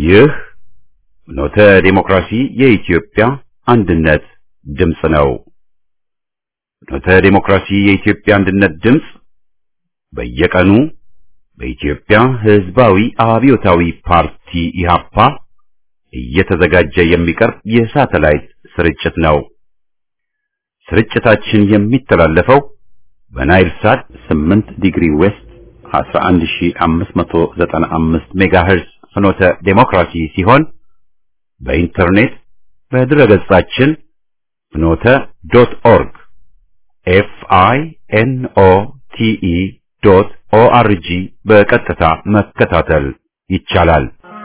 ይህ ኖተ ዴሞክራሲ የኢትዮጵያ አንድነት ድምፅ ነው። ኖተ ዴሞክራሲ የኢትዮጵያ አንድነት ድምፅ በየቀኑ በኢትዮጵያ ሕዝባዊ አብዮታዊ ፓርቲ ኢህአፓ እየተዘጋጀ የሚቀርብ የሳተላይት ስርጭት ነው። ስርጭታችን የሚተላለፈው በናይል ሳት 8 ዲግሪ ዌስት 11595 ሜጋሄርዝ ፍኖተ ዴሞክራሲ ሲሆን በኢንተርኔት በድረገጻችን ፍኖተ ዶት ኦርግ ኤፍ አይ ኤን ኦ ቲ ኢ ዶት ኦ አር ጂ በቀጥታ መከታተል ይቻላል።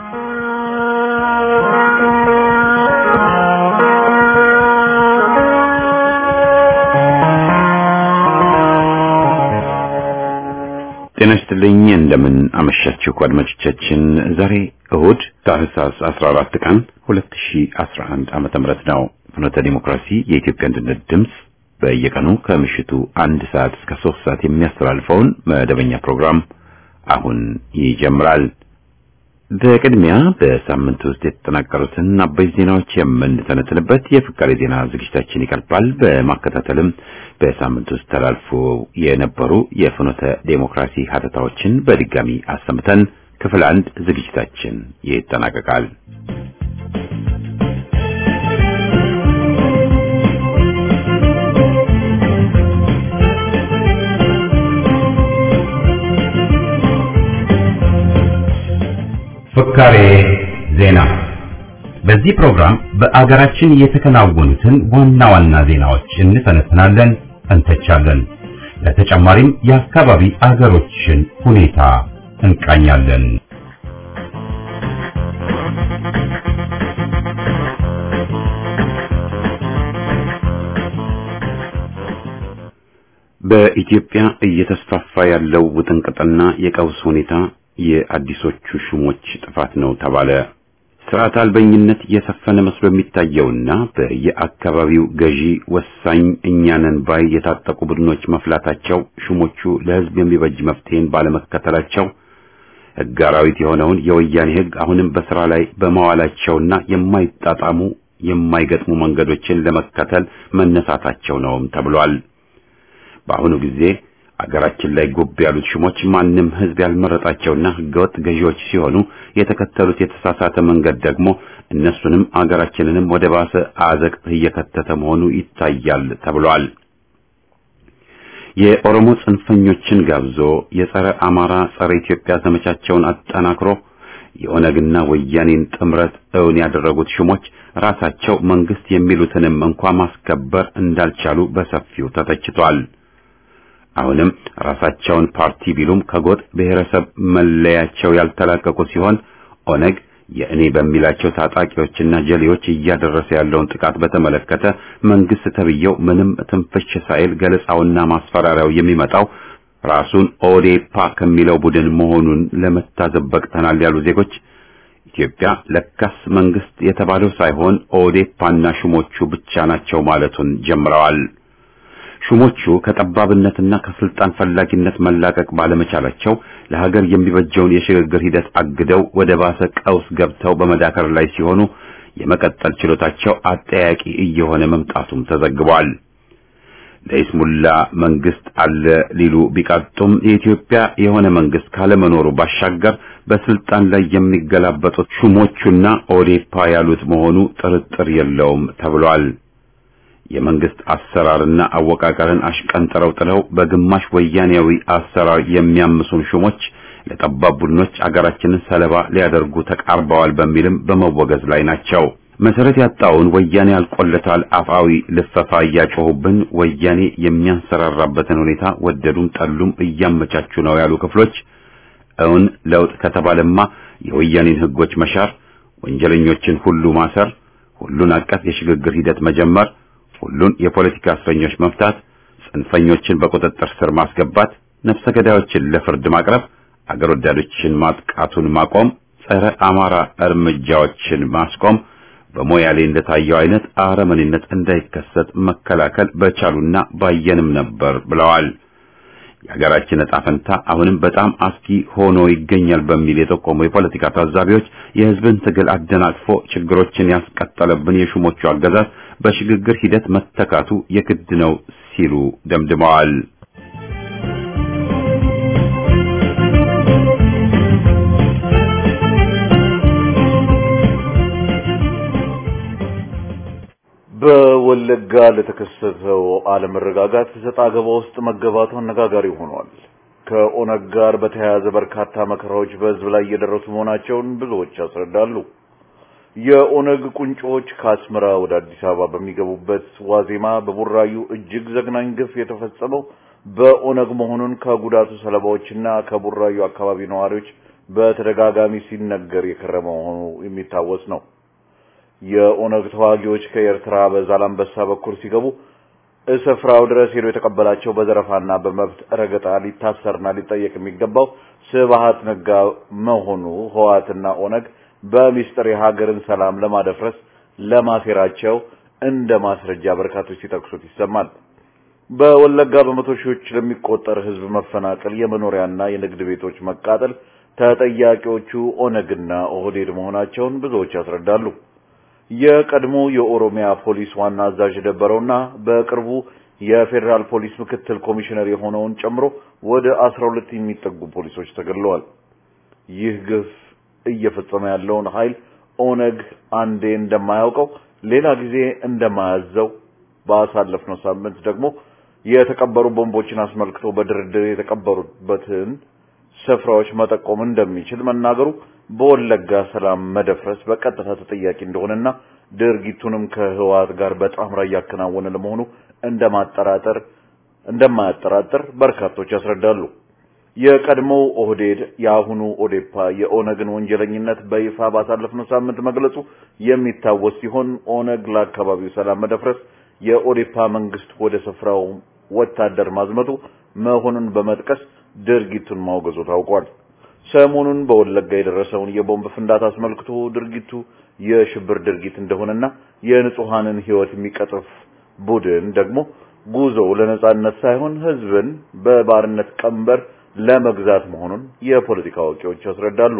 ጤና ይስጥልኝ። እንደምን አመሻችሁ አድማጮቻችን። ዛሬ እሁድ ታህሳስ 14 ቀን 2011 ዓመተ ምህረት ነው። ፍኖተ ዲሞክራሲ የኢትዮጵያ አንድነት ድምፅ በየቀኑ ከምሽቱ አንድ ሰዓት እስከ ሶስት ሰዓት የሚያስተላልፈውን መደበኛ ፕሮግራም አሁን ይጀምራል። በቅድሚያ በሳምንት ውስጥ የተጠናቀሩትን አበይት ዜናዎች የምንተነትንበት የፍቃሪ ዜና ዝግጅታችን ይቀርባል። በማከታተልም በሳምንት ውስጥ ተላልፎ የነበሩ የፍኖተ ዴሞክራሲ ሀተታዎችን በድጋሚ አሰምተን ክፍል አንድ ዝግጅታችን ይጠናቀቃል። ፍካሬ ዜና። በዚህ ፕሮግራም በአገራችን የተከናወኑትን ዋና ዋና ዜናዎች እንተነትናለን፣ እንተቻለን። ለተጨማሪም የአካባቢ አገሮችን ሁኔታ እንቃኛለን። በኢትዮጵያ እየተስፋፋ ያለው ውጥንቅጥና የቀውስ ሁኔታ የአዲሶቹ ሹሞች ጥፋት ነው ተባለ። ስርዓት አልበኝነት የሰፈነ መስሎ የሚታየውና በየአካባቢው ገዢ ወሳኝ እኛንን ባይ የታጠቁ ቡድኖች መፍላታቸው ሹሞቹ ለሕዝብ የሚበጅ መፍትሄን ባለመከተላቸው ሕግ አራዊት የሆነውን የወያኔ ሕግ አሁንም በስራ ላይ በመዋላቸውና የማይጣጣሙ የማይገጥሙ መንገዶችን ለመከተል መነሳታቸው ነውም ተብሏል። በአሁኑ ጊዜ አገራችን ላይ ጉብ ያሉት ሹሞች ማንም ህዝብ ያልመረጣቸውና ህገወጥ ገዢዎች ሲሆኑ የተከተሉት የተሳሳተ መንገድ ደግሞ እነሱንም አገራችንንም ወደ ባሰ አዘቅት እየከተተ መሆኑ ይታያል ተብሏል። የኦሮሞ ጽንፈኞችን ጋብዞ የጸረ አማራ ጸረ ኢትዮጵያ ዘመቻቸውን አጠናክሮ የኦነግና ወያኔን ጥምረት እውን ያደረጉት ሹሞች ራሳቸው መንግስት የሚሉትንም እንኳ ማስከበር እንዳልቻሉ በሰፊው ተተችቷል። አሁንም ራሳቸውን ፓርቲ ቢሉም ከጎጥ ብሔረሰብ መለያቸው ያልተላቀቁ ሲሆን ኦነግ የእኔ በሚላቸው ታጣቂዎችና ጀሌዎች እያደረሰ ያለውን ጥቃት በተመለከተ መንግስት ተብየው ምንም ትንፍሽ ሳይል ገለጻውና ማስፈራሪያው የሚመጣው ራሱን ኦዴፓ ከሚለው ቡድን መሆኑን ለመታዘብ በቅተናል ያሉ ዜጎች ኢትዮጵያ ለካስ መንግስት የተባለው ሳይሆን ኦዴፓና ሹሞቹ ብቻ ናቸው ማለቱን ጀምረዋል። ሹሞቹ ከጠባብነትና ከስልጣን ፈላጊነት መላቀቅ ባለመቻላቸው ለሀገር የሚበጀውን የሽግግር ሂደት አግደው ወደ ባሰ ቀውስ ገብተው በመዳከር ላይ ሲሆኑ የመቀጠል ችሎታቸው አጠያቂ እየሆነ መምጣቱም ተዘግቧል። ለይስሙላ መንግስት አለ ሊሉ ቢቃጡም የኢትዮጵያ የሆነ መንግስት ካለመኖሩ ባሻገር በስልጣን ላይ የሚገላበጡት ሹሞቹና ኦዴፓ ያሉት መሆኑ ጥርጥር የለውም ተብሏል። የመንግስት አሰራርና አወቃቀርን አሽቀንጥረው ጥለው በግማሽ ወያኔያዊ አሰራር የሚያምሱን ሹሞች ለጠባብ ቡድኖች አገራችንን ሰለባ ሊያደርጉ ተቃርበዋል በሚልም በመወገዝ ላይ ናቸው። መሰረት ያጣውን ወያኔ አልቆለታል አፋዊ ልፈፋ እያጮሁብን ወያኔ የሚያንሰራራበትን ሁኔታ ወደዱም ጠሉም እያመቻቹ ነው ያሉ ክፍሎች እውን ለውጥ ከተባለማ የወያኔን ህጎች መሻር፣ ወንጀለኞችን ሁሉ ማሰር፣ ሁሉን አቀፍ የሽግግር ሂደት መጀመር ሁሉን የፖለቲካ እስረኞች መፍታት፣ ጽንፈኞችን በቁጥጥር ስር ማስገባት፣ ነፍሰ ገዳዮችን ለፍርድ ማቅረብ፣ አገር ወዳዶችን ማጥቃቱን ማቆም፣ ጸረ አማራ እርምጃዎችን ማስቆም፣ በሞያሌ እንደታየው አይነት አረመኔነት እንዳይከሰት መከላከል በቻሉና ባየንም ነበር ብለዋል። የሀገራችን ዕጣ ፈንታ አሁንም በጣም አስጊ ሆኖ ይገኛል በሚል የጠቆሙ የፖለቲካ ታዛቢዎች የሕዝብን ትግል አደናቅፎ ችግሮችን ያስቀጠለብን የሹሞቹ አገዛዝ በሽግግር ሂደት መተካቱ የግድ ነው ሲሉ ደምድመዋል። በወለጋ ለተከሰተው አለመረጋጋት ሰጣ ገባ ውስጥ መገባቱ አነጋጋሪ ሆኗል። ከኦነግ ጋር በተያያዘ በርካታ መከራዎች በህዝብ ላይ እየደረሱ መሆናቸውን ብዙዎች ያስረዳሉ። የኦነግ ቁንጮዎች ከአስመራ ወደ አዲስ አበባ በሚገቡበት ዋዜማ በቡራዩ እጅግ ዘግናኝ ግፍ የተፈጸመው በኦነግ መሆኑን ከጉዳቱ ሰለባዎችና ከቡራዩ አካባቢ ነዋሪዎች በተደጋጋሚ ሲነገር የከረመ መሆኑ የሚታወስ ነው። የኦነግ ተዋጊዎች ከኤርትራ በዛላምበሳ በኩል ሲገቡ እስፍራው ድረስ ሄዶ የተቀበላቸው በዘረፋና በመብት ረገጣ ሊታሰርና ሊጠየቅ የሚገባው ስብሃት ነጋ መሆኑ ህወሓትና ኦነግ በሚስጥር የሀገርን ሰላም ለማደፍረስ ለማሴራቸው እንደ ማስረጃ በርካቶች ሲጠቅሱት ይሰማል። በወለጋ በመቶ ሺዎች ለሚቆጠር ህዝብ መፈናቀል፣ የመኖሪያና የንግድ ቤቶች መቃጠል ተጠያቂዎቹ ኦነግና ኦህዴድ መሆናቸውን ብዙዎች ያስረዳሉ። የቀድሞ የኦሮሚያ ፖሊስ ዋና አዛዥ የነበረውና በቅርቡ የፌዴራል ፖሊስ ምክትል ኮሚሽነር የሆነውን ጨምሮ ወደ አስራ ሁለት የሚጠጉ ፖሊሶች ተገድለዋል። ይህ ግፍ እየፈጸመ ያለውን ኃይል ኦነግ አንዴ እንደማያውቀው ሌላ ጊዜ እንደማያዘው ባሳለፍነው ሳምንት ደግሞ የተቀበሩ ቦምቦችን አስመልክቶ በድርድር የተቀበሩበትን ስፍራዎች መጠቆም እንደሚችል መናገሩ በወለጋ ሰላም መደፍረስ በቀጥታ ተጠያቂ እንደሆነና ድርጊቱንም ከህወሓት ጋር በጣምራ እያከናወነ ለመሆኑ እንደማጠራጠር እንደማያጠራጥር በርካቶች ያስረዳሉ። የቀድሞው ኦህዴድ የአሁኑ ኦዴፓ የኦነግን ወንጀለኝነት በይፋ ባሳለፍነው ሳምንት መግለጹ የሚታወስ ሲሆን ኦነግ ለአካባቢው ሰላም መደፍረስ የኦዴፓ መንግስት ወደ ስፍራው ወታደር ማዝመቱ መሆኑን በመጥቀስ ድርጊቱን ማውገዙ ታውቋል። ሰሞኑን በወለጋ የደረሰውን የቦምብ ፍንዳታ አስመልክቶ ድርጊቱ የሽብር ድርጊት እንደሆነና የንጹሃንን ህይወት የሚቀጥፍ ቡድን ደግሞ ጉዞው ለነጻነት ሳይሆን ህዝብን በባርነት ቀንበር ለመግዛት መሆኑን የፖለቲካ አዋቂዎች ያስረዳሉ።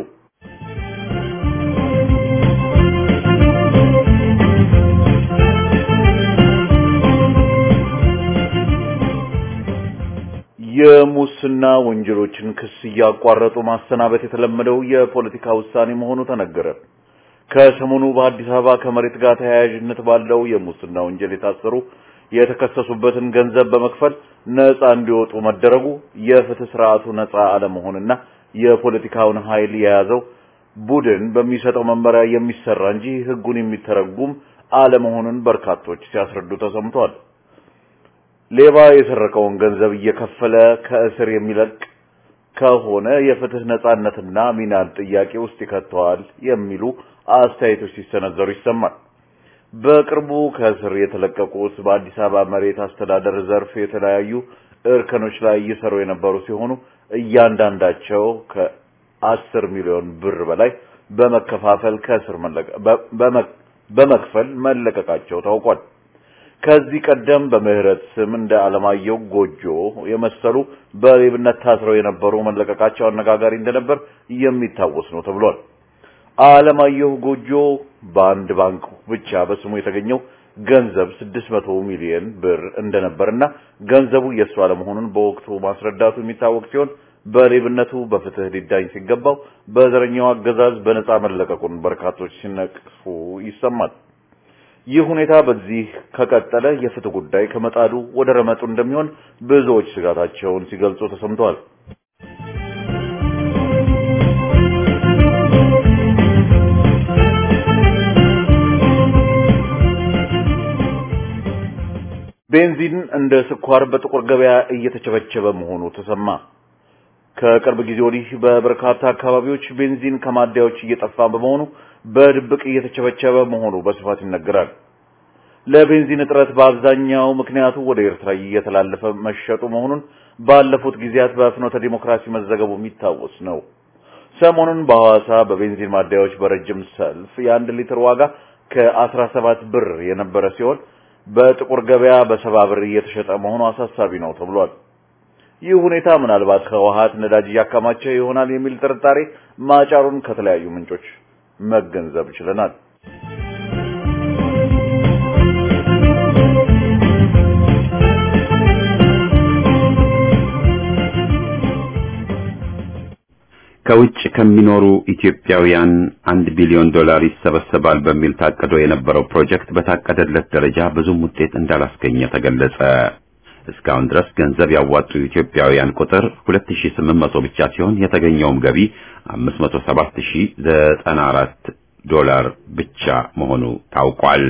የሙስና ወንጀሎችን ክስ እያቋረጡ ማሰናበት የተለመደው የፖለቲካ ውሳኔ መሆኑ ተነገረ። ከሰሞኑ በአዲስ አበባ ከመሬት ጋር ተያያዥነት ባለው የሙስና ወንጀል የታሰሩ የተከሰሱበትን ገንዘብ በመክፈል ነፃ እንዲወጡ መደረጉ የፍትህ ስርዓቱ ነፃ አለመሆንና የፖለቲካውን ኃይል የያዘው ቡድን በሚሰጠው መመሪያ የሚሰራ እንጂ ህጉን የሚተረጉም አለመሆኑን በርካቶች ሲያስረዱ ተሰምቷል። ሌባ የሰረቀውን ገንዘብ እየከፈለ ከእስር የሚለቅ ከሆነ የፍትህ ነፃነትና ሚናን ጥያቄ ውስጥ ይከተዋል የሚሉ አስተያየቶች ሲሰነዘሩ ይሰማል። በቅርቡ ከእስር የተለቀቁት በአዲስ አበባ መሬት አስተዳደር ዘርፍ የተለያዩ እርከኖች ላይ እየሰሩ የነበሩ ሲሆኑ እያንዳንዳቸው ከአስር ሚሊዮን ብር በላይ በመከፋፈል ከእስር በመክፈል መለቀቃቸው ታውቋል። ከዚህ ቀደም በምህረት ስም እንደ አለማየሁ ጎጆ የመሰሉ በሌብነት ታስረው የነበሩ መለቀቃቸው አነጋጋሪ እንደነበር የሚታወስ ነው ተብሏል። አለማየሁ ጎጆ በአንድ ባንክ ብቻ በስሙ የተገኘው ገንዘብ 600 ሚሊዮን ብር እንደነበርና ገንዘቡ የእሱ አለመሆኑን በወቅቱ ማስረዳቱ የሚታወቅ ሲሆን በሌብነቱ በፍትህ ሊዳኝ ሲገባው በዘረኛው አገዛዝ በነፃ መለቀቁን በርካቶች ሲነቅፉ ይሰማል። ይህ ሁኔታ በዚህ ከቀጠለ የፍትህ ጉዳይ ከመጣዱ ወደ ረመጡ እንደሚሆን ብዙዎች ስጋታቸውን ሲገልጹ ተሰምተዋል። ቤንዚን እንደ ስኳር በጥቁር ገበያ እየተቸበቸበ መሆኑ ተሰማ። ከቅርብ ጊዜ ወዲህ በበርካታ አካባቢዎች ቤንዚን ከማደያዎች እየጠፋ በመሆኑ በድብቅ እየተቸበቸበ መሆኑ በስፋት ይነገራል። ለቤንዚን እጥረት በአብዛኛው ምክንያቱ ወደ ኤርትራ እየተላለፈ መሸጡ መሆኑን ባለፉት ጊዜያት በፍኖተ ዲሞክራሲ መዘገቡ የሚታወስ ነው። ሰሞኑን በሐዋሳ በቤንዚን ማደያዎች በረጅም ሰልፍ የአንድ ሊትር ዋጋ ከአስራ ሰባት ብር የነበረ ሲሆን በጥቁር ገበያ በሰባ ብር እየተሸጠ መሆኑ አሳሳቢ ነው ተብሏል። ይህ ሁኔታ ምናልባት ህወሓት ነዳጅ እያከማቸ ይሆናል የሚል ጥርጣሬ ማጫሩን ከተለያዩ ምንጮች መገንዘብ ችለናል። ከውጭ ከሚኖሩ ኢትዮጵያውያን አንድ ቢሊዮን ዶላር ይሰበሰባል በሚል ታቅዶ የነበረው ፕሮጀክት በታቀደለት ደረጃ ብዙም ውጤት እንዳላስገኘ ተገለጸ። እስካሁን ድረስ ገንዘብ ያዋጡ ኢትዮጵያውያን ቁጥር 2800 ብቻ ሲሆን የተገኘውም ገቢ 507094 ዶላር ብቻ መሆኑ ታውቋል።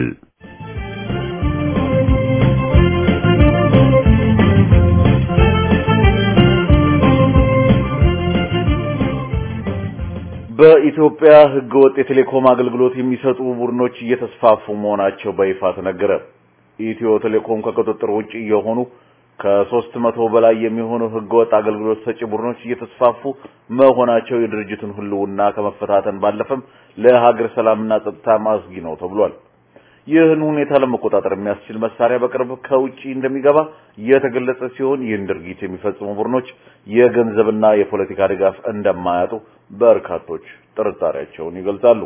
በኢትዮጵያ ህገወጥ የቴሌኮም አገልግሎት የሚሰጡ ቡድኖች እየተስፋፉ መሆናቸው በይፋ ተነገረ። ኢትዮ ቴሌኮም ከቁጥጥር ውጭ የሆኑ ከሶስት መቶ በላይ የሚሆኑ ህገወጥ አገልግሎት ሰጪ ቡድኖች እየተስፋፉ መሆናቸው የድርጅቱን ህልውና ከመፈታተን ባለፈም ለሀገር ሰላምና ጸጥታ አስጊ ነው ተብሏል። ይህን ሁኔታ ለመቆጣጠር የሚያስችል መሳሪያ በቅርብ ከውጪ እንደሚገባ የተገለጸ ሲሆን ይህን ድርጊት የሚፈጽሙ ቡድኖች የገንዘብና የፖለቲካ ድጋፍ እንደማያጡ በርካቶች ጥርጣሬያቸውን ይገልጻሉ።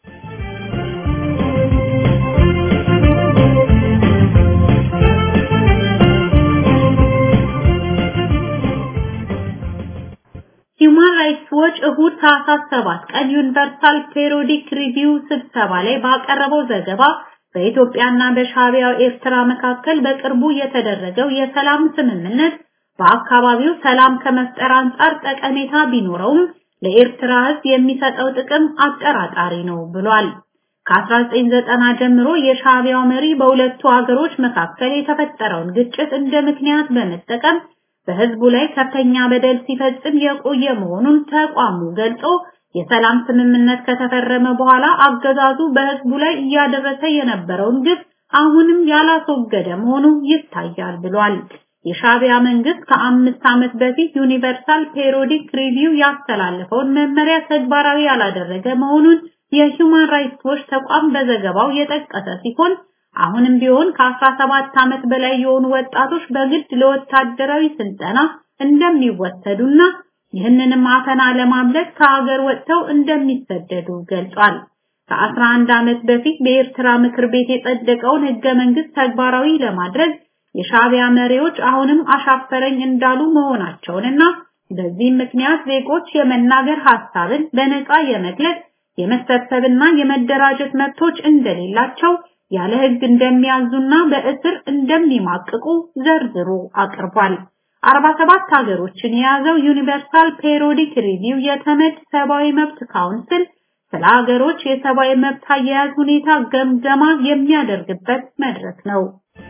ሂውማን ራይትስ ዎች እሁድ ታህሳስ 7 ቀን ዩኒቨርሳል ፔሪዮዲክ ሪቪው ስብሰባ ላይ ባቀረበው ዘገባ በኢትዮጵያና በሻዕቢያው ኤርትራ መካከል በቅርቡ የተደረገው የሰላም ስምምነት በአካባቢው ሰላም ከመፍጠር አንጻር ጠቀሜታ ቢኖረውም ለኤርትራ ሕዝብ የሚሰጠው ጥቅም አጠራጣሪ ነው ብሏል። ከ1990 ጀምሮ የሻዕቢያው መሪ በሁለቱ ሀገሮች መካከል የተፈጠረውን ግጭት እንደ ምክንያት በመጠቀም በህዝቡ ላይ ከፍተኛ በደል ሲፈጽም የቆየ መሆኑን ተቋሙ ገልጾ የሰላም ስምምነት ከተፈረመ በኋላ አገዛዙ በህዝቡ ላይ እያደረሰ የነበረውን ግፍ አሁንም ያላስወገደ መሆኑ ይታያል ብሏል። የሻዕቢያ መንግስት ከአምስት ዓመት በፊት ዩኒቨርሳል ፔሪዮዲክ ሪቪው ያስተላለፈውን መመሪያ ተግባራዊ ያላደረገ መሆኑን የሂውማን ራይትስ ዎች ተቋም በዘገባው የጠቀሰ ሲሆን አሁንም ቢሆን ከ17 ዓመት በላይ የሆኑ ወጣቶች በግድ ለወታደራዊ ስልጠና እንደሚወሰዱና ይህንንም አፈና ለማምለጥ ከሀገር ወጥተው እንደሚሰደዱ ገልጿል። ከ11 ዓመት በፊት በኤርትራ ምክር ቤት የጸደቀውን ህገ መንግስት ተግባራዊ ለማድረግ የሻዕቢያ መሪዎች አሁንም አሻፈረኝ እንዳሉ መሆናቸውንና በዚህም ምክንያት ዜጎች የመናገር ሐሳብን በነፃ የመግለጽ የመሰብሰብና የመደራጀት መብቶች እንደሌላቸው ያለ ህግ እንደሚያዙና በእስር እንደሚማቅቁ ዘርዝሮ አቅርቧል። 47 ሀገሮችን የያዘው ዩኒቨርሳል ፔሪዮዲክ ሪቪው የተመድ ሰብአዊ መብት ካውንስል ስለ ሀገሮች የሰብአዊ መብት አያያዝ ሁኔታ ገምገማ የሚያደርግበት መድረክ ነው።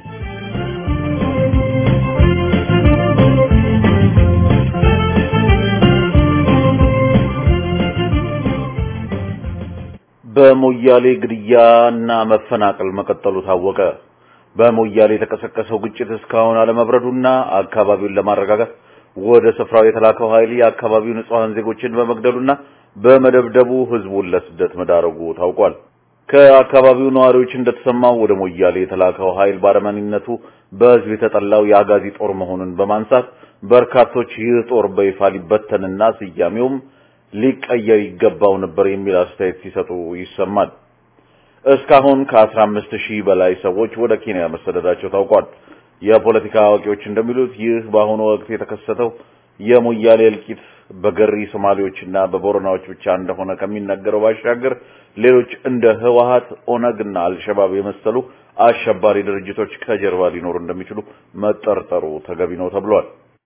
በሞያሌ ግድያና መፈናቀል መቀጠሉ ታወቀ። በሞያሌ የተቀሰቀሰው ግጭት እስካሁን አለመብረዱና አካባቢውን ለማረጋጋት ወደ ስፍራው የተላከው ኃይል የአካባቢው ንጹሃን ዜጎችን በመግደሉና በመደብደቡ ህዝቡን ለስደት መዳረጉ ታውቋል። ከአካባቢው ነዋሪዎች እንደተሰማው ወደ ሞያሌ የተላከው ኃይል ባረመኔነቱ በህዝብ የተጠላው የአጋዚ ጦር መሆኑን በማንሳት በርካቶች ይህ ጦር በይፋ ሊበተንና ስያሜውም ሊቀየር ይገባው ነበር የሚል አስተያየት ሲሰጡ ይሰማል። እስካሁን ከ15 ሺህ በላይ ሰዎች ወደ ኬንያ መሰደዳቸው ታውቋል። የፖለቲካ አዋቂዎች እንደሚሉት ይህ በአሁኑ ወቅት የተከሰተው የሞያሌ እልቂት በገሪ ሶማሌዎችና በቦረናዎች ብቻ እንደሆነ ከሚነገረው ባሻገር ሌሎች እንደ ህወሓት፣ ኦነግና አልሸባብ የመሰሉ አሸባሪ ድርጅቶች ከጀርባ ሊኖሩ እንደሚችሉ መጠርጠሩ ተገቢ ነው ተብሏል።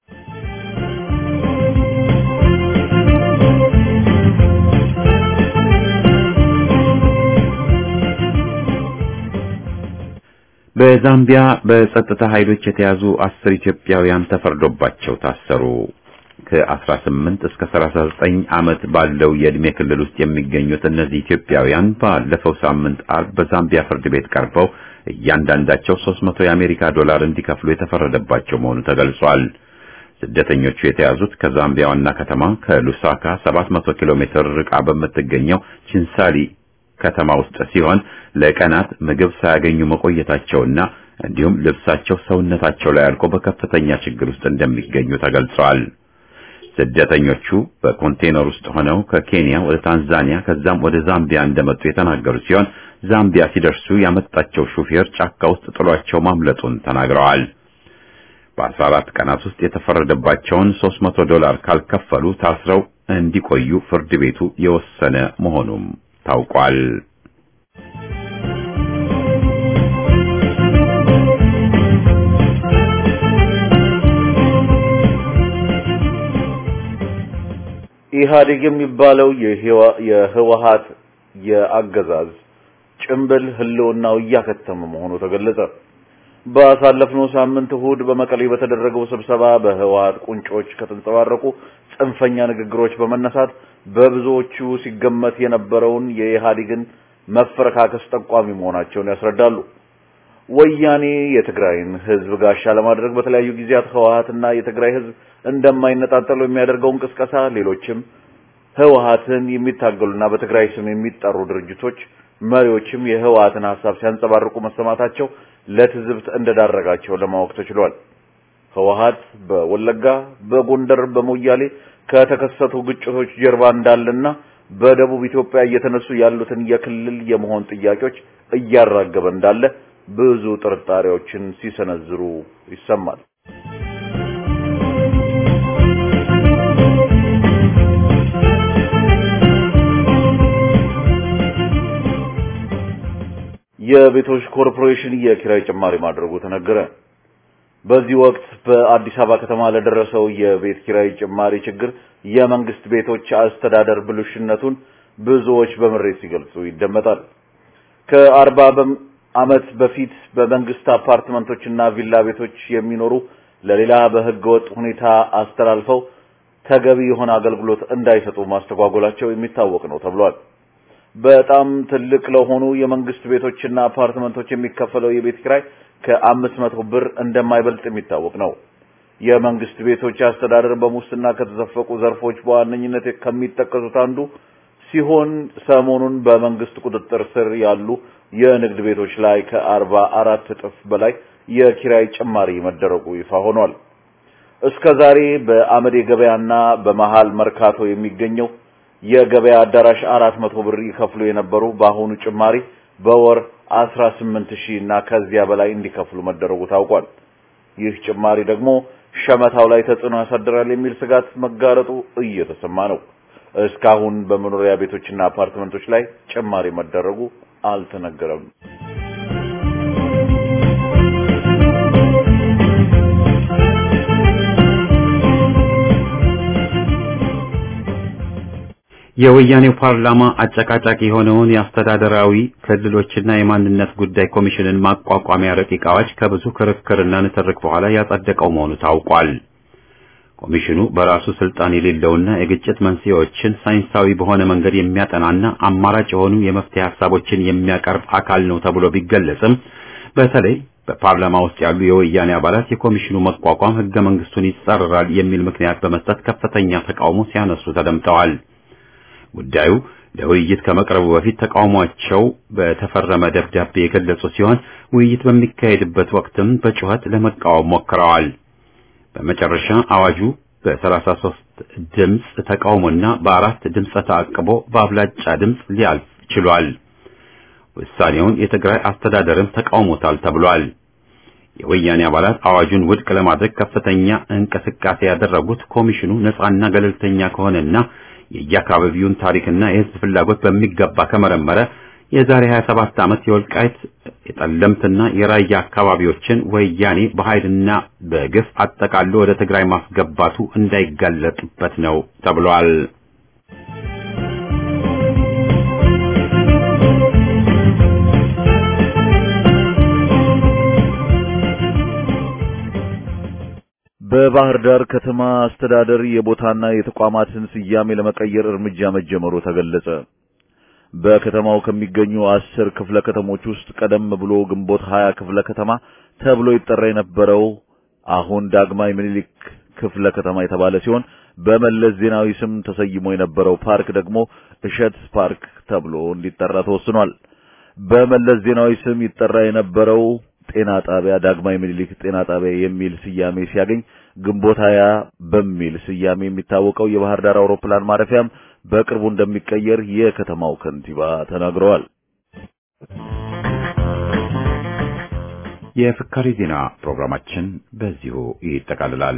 በዛምቢያ በጸጥታ ኃይሎች የተያዙ አስር ኢትዮጵያውያን ተፈርዶባቸው ታሰሩ። ከ18 እስከ 39 ዓመት ባለው የዕድሜ ክልል ውስጥ የሚገኙት እነዚህ ኢትዮጵያውያን ባለፈው ሳምንት አርብ በዛምቢያ ፍርድ ቤት ቀርበው እያንዳንዳቸው 300 የአሜሪካ ዶላር እንዲከፍሉ የተፈረደባቸው መሆኑ ተገልጿል። ስደተኞቹ የተያዙት ከዛምቢያ ዋና ከተማ ከሉሳካ 700 ኪሎ ሜትር ርቃ በምትገኘው ቺንሳሊ ከተማ ውስጥ ሲሆን ለቀናት ምግብ ሳያገኙ መቆየታቸውና እንዲሁም ልብሳቸው ሰውነታቸው ላይ አልቆ በከፍተኛ ችግር ውስጥ እንደሚገኙ ተገልጿል። ስደተኞቹ በኮንቴነር ውስጥ ሆነው ከኬንያ ወደ ታንዛኒያ ከዛም ወደ ዛምቢያ እንደመጡ የተናገሩ ሲሆን ዛምቢያ ሲደርሱ ያመጣቸው ሹፌር ጫካ ውስጥ ጥሏቸው ማምለጡን ተናግረዋል። በ14 ቀናት ውስጥ የተፈረደባቸውን 300 ዶላር ካልከፈሉ ታስረው እንዲቆዩ ፍርድ ቤቱ የወሰነ መሆኑም ታውቋል። ኢህአዴግ የሚባለው የህወሀት የአገዛዝ ጭምብል ህልውናው እያከተመ መሆኑ ተገለጸ። ባሳለፍነው ሳምንት እሁድ በመቀሌ በተደረገው ስብሰባ በህወሀት ቁንጮች ከተንጸባረቁ ጽንፈኛ ንግግሮች በመነሳት በብዙዎቹ ሲገመት የነበረውን የኢህአዴግን መፈረካከስ ጠቋሚ መሆናቸውን ያስረዳሉ። ወያኔ የትግራይን ህዝብ ጋሻ ለማድረግ በተለያዩ ጊዜያት ህወሀትና የትግራይ ህዝብ እንደማይነጣጠሉ የሚያደርገውን ቅስቀሳ ሌሎችም ህወሀትን የሚታገሉና በትግራይ ስም የሚጠሩ ድርጅቶች መሪዎችም የህወሀትን ሐሳብ ሲያንጸባርቁ መሰማታቸው ለትዝብት እንደዳረጋቸው ለማወቅ ተችሏል። ህወሀት በወለጋ፣ በጎንደር፣ በሞያሌ ከተከሰቱ ግጭቶች ጀርባ እንዳለና በደቡብ ኢትዮጵያ እየተነሱ ያሉትን የክልል የመሆን ጥያቄዎች እያራገበ እንዳለ ብዙ ጥርጣሬዎችን ሲሰነዝሩ ይሰማል። የቤቶች ኮርፖሬሽን የኪራይ ጭማሪ ማድረጉ ተነገረ። በዚህ ወቅት በአዲስ አበባ ከተማ ለደረሰው የቤት ኪራይ ጭማሪ ችግር የመንግስት ቤቶች አስተዳደር ብልሹነቱን ብዙዎች በምሬት ሲገልጹ ይደመጣል። ከአርባ ዓመት በፊት በመንግስት አፓርትመንቶችና ቪላ ቤቶች የሚኖሩ ለሌላ በህገ ወጥ ሁኔታ አስተላልፈው ተገቢ የሆነ አገልግሎት እንዳይሰጡ ማስተጓጎላቸው የሚታወቅ ነው ተብሏል። በጣም ትልቅ ለሆኑ የመንግስት ቤቶችና አፓርትመንቶች የሚከፈለው የቤት ኪራይ ከአምስት መቶ ብር እንደማይበልጥ የሚታወቅ ነው። የመንግስት ቤቶች አስተዳደር በሙስና ከተዘፈቁ ዘርፎች በዋነኝነት ከሚጠቀሱት አንዱ ሲሆን ሰሞኑን በመንግስት ቁጥጥር ስር ያሉ የንግድ ቤቶች ላይ ከአርባ አራት እጥፍ በላይ የኪራይ ጭማሪ መደረጉ ይፋ ሆኗል። እስከ ዛሬ በአመዴ ገበያና በመሃል መርካቶ የሚገኘው የገበያ አዳራሽ አራት መቶ ብር ይከፍሉ የነበሩ በአሁኑ ጭማሪ በወር አስራ ስምንት ሺህ እና ከዚያ በላይ እንዲከፍሉ መደረጉ ታውቋል። ይህ ጭማሪ ደግሞ ሸመታው ላይ ተጽዕኖ ያሳድራል የሚል ስጋት መጋረጡ እየተሰማ ነው። እስካሁን በመኖሪያ ቤቶችና አፓርትመንቶች ላይ ጭማሪ መደረጉ አልተነገረም። የወያኔው ፓርላማ አጨቃጫቂ የሆነውን የአስተዳደራዊ ክልሎችና የማንነት ጉዳይ ኮሚሽንን ማቋቋሚያ ረቂቅ አዋጅ ከብዙ ክርክርና ንትርክ በኋላ ያጸደቀው መሆኑ ታውቋል። ኮሚሽኑ በራሱ ስልጣን የሌለውና የግጭት መንስኤዎችን ሳይንሳዊ በሆነ መንገድ የሚያጠናና አማራጭ የሆኑ የመፍትሄ ሀሳቦችን የሚያቀርብ አካል ነው ተብሎ ቢገለጽም በተለይ በፓርላማ ውስጥ ያሉ የወያኔ አባላት የኮሚሽኑ መቋቋም ሕገ መንግስቱን ይጻረራል የሚል ምክንያት በመስጠት ከፍተኛ ተቃውሞ ሲያነሱ ተደምጠዋል። ጉዳዩ ለውይይት ከመቅረቡ በፊት ተቃውሟቸው በተፈረመ ደብዳቤ የገለጹ ሲሆን ውይይት በሚካሄድበት ወቅትም በጩኸት ለመቃወም ሞክረዋል። በመጨረሻ አዋጁ በ33 ድምፅ ተቃውሞና በአራት ድምፅ ተአቅቦ በአብላጫ ድምፅ ሊያልፍ ችሏል። ውሳኔውን የትግራይ አስተዳደርም ተቃውሞታል ተብሏል። የወያኔ አባላት አዋጁን ውድቅ ለማድረግ ከፍተኛ እንቅስቃሴ ያደረጉት ኮሚሽኑ ነፃና ገለልተኛ ከሆነና የየአካባቢውን ታሪክና የሕዝብ ፍላጎት በሚገባ ከመረመረ የዛሬ 27 ዓመት የወልቃይት የጠለምትና የራያ አካባቢዎችን ወያኔ በኃይልና በግፍ አጠቃሎ ወደ ትግራይ ማስገባቱ እንዳይጋለጥበት ነው ተብሏል። በባህር ዳር ከተማ አስተዳደር የቦታና የተቋማትን ስያሜ ለመቀየር እርምጃ መጀመሩ ተገለጸ። በከተማው ከሚገኙ አስር ክፍለ ከተሞች ውስጥ ቀደም ብሎ ግንቦት ሀያ ክፍለ ከተማ ተብሎ ይጠራ የነበረው አሁን ዳግማዊ ምኒልክ ክፍለ ከተማ የተባለ ሲሆን በመለስ ዜናዊ ስም ተሰይሞ የነበረው ፓርክ ደግሞ እሸት ፓርክ ተብሎ እንዲጠራ ተወስኗል። በመለስ ዜናዊ ስም ይጠራ የነበረው ጤና ጣቢያ ዳግማዊ ምኒልክ ጤና ጣቢያ የሚል ስያሜ ሲያገኝ ግንቦት ሃያ በሚል ስያሜ የሚታወቀው የባህር ዳር አውሮፕላን ማረፊያም በቅርቡ እንደሚቀየር የከተማው ከንቲባ ተናግረዋል። የፍካሪ ዜና ፕሮግራማችን በዚሁ ይጠቃልላል።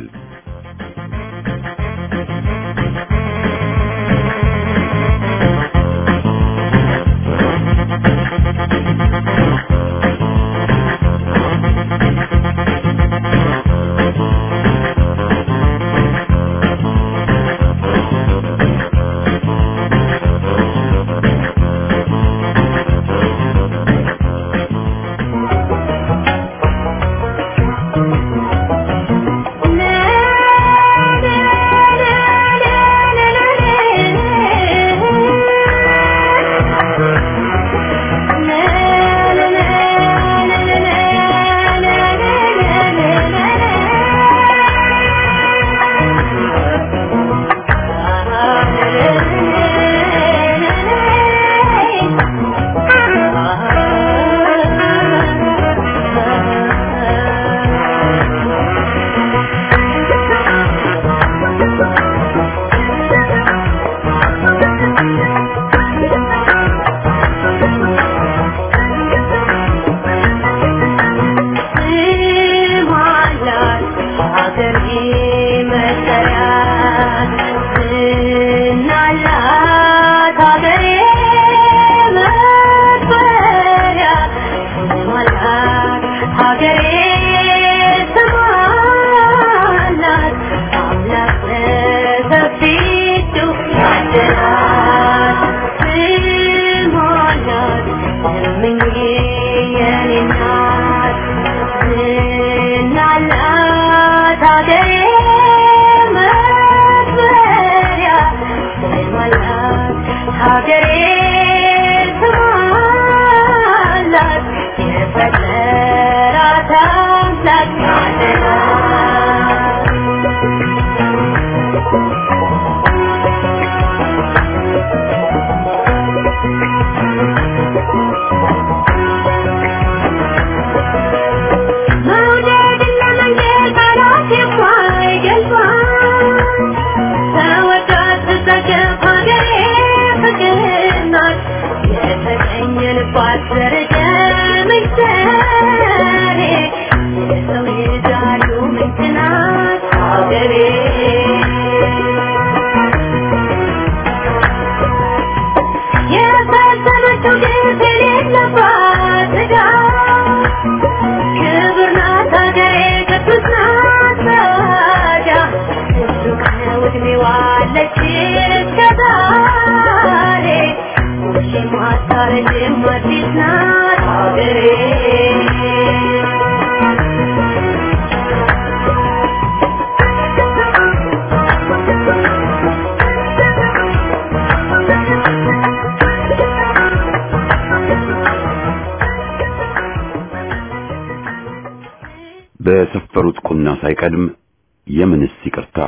በሰፈሩት ቁና ሳይቀድም የምንስ ይቅርታ።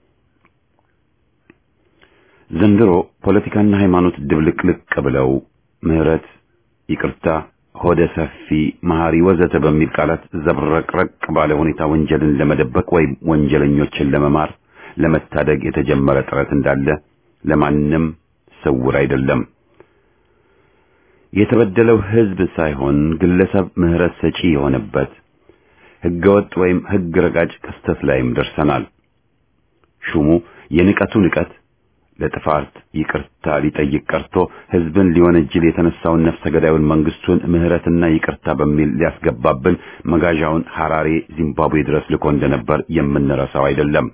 ዘንድሮ ፖለቲካና ሃይማኖት ድብልቅልቅ ብለው ምህረት፣ ይቅርታ፣ ሆደ ሰፊ፣ መሐሪ ወዘተ በሚል ቃላት ዘብረቅረቅ ባለ ሁኔታ ወንጀልን ለመደበቅ ወይም ወንጀለኞችን ለመማር ለመታደግ የተጀመረ ጥረት እንዳለ ለማንም ስውር አይደለም። የተበደለው ሕዝብ ሳይሆን ግለሰብ ምህረት ሰጪ የሆነበት ህገወጥ ወይም ህግ ረጋጭ ክስተት ላይም ደርሰናል። ሹሙ የንቀቱ ንቀት ለጥፋት ይቅርታ ሊጠይቅ ቀርቶ ህዝብን ሊወነጅል የተነሳውን ነፍሰ ገዳዩን መንግስቱን ምህረትና ይቅርታ በሚል ሊያስገባብን መጋዣውን ሐራሬ ዚምባብዌ ድረስ ልኮ እንደነበር የምንረሳው አይደለም።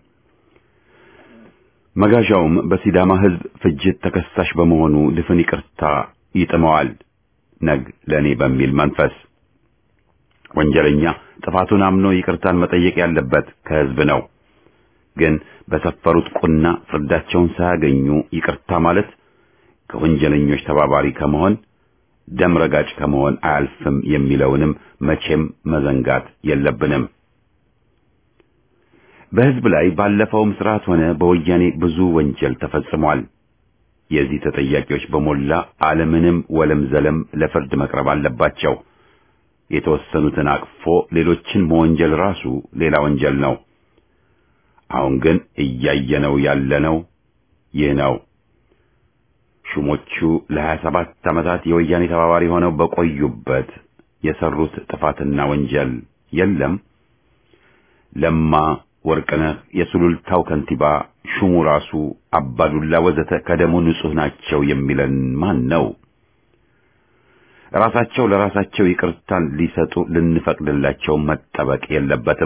መጋዣውም በሲዳማ ህዝብ ፍጅት ተከሳሽ በመሆኑ ድፍን ይቅርታ ይጥመዋል ነግ ለኔ በሚል መንፈስ ወንጀለኛ ጥፋቱን አምኖ ይቅርታን መጠየቅ ያለበት ከህዝብ ነው። ግን በሰፈሩት ቁና ፍርዳቸውን ሳያገኙ ይቅርታ ማለት ከወንጀለኞች ተባባሪ ከመሆን ደም ረጋጭ ከመሆን አያልፍም የሚለውንም መቼም መዘንጋት የለብንም። በህዝብ ላይ ባለፈውም ስርዓት ሆነ በወያኔ ብዙ ወንጀል ተፈጽሟል። የዚህ ተጠያቂዎች በሞላ አለምንም ወለም ዘለም ለፍርድ መቅረብ አለባቸው። የተወሰኑትን አቅፎ ሌሎችን መወንጀል ራሱ ሌላ ወንጀል ነው። አሁን ግን እያየነው ያለነው ይህ ነው። ሹሞቹ ለሀያ ሰባት ዓመታት የወያኔ ተባባሪ ሆነው በቆዩበት የሰሩት ጥፋትና ወንጀል የለም። ለማ ወርቅነህ፣ የሱሉልታው ከንቲባ፣ ሹሙ ራሱ አባዱላ ወዘተ ከደሙ ንጹህ ናቸው የሚለን ማን ነው? ራሳቸው ለራሳቸው ይቅርታን ሊሰጡ ልንፈቅድላቸው መጠበቅ የለበትም።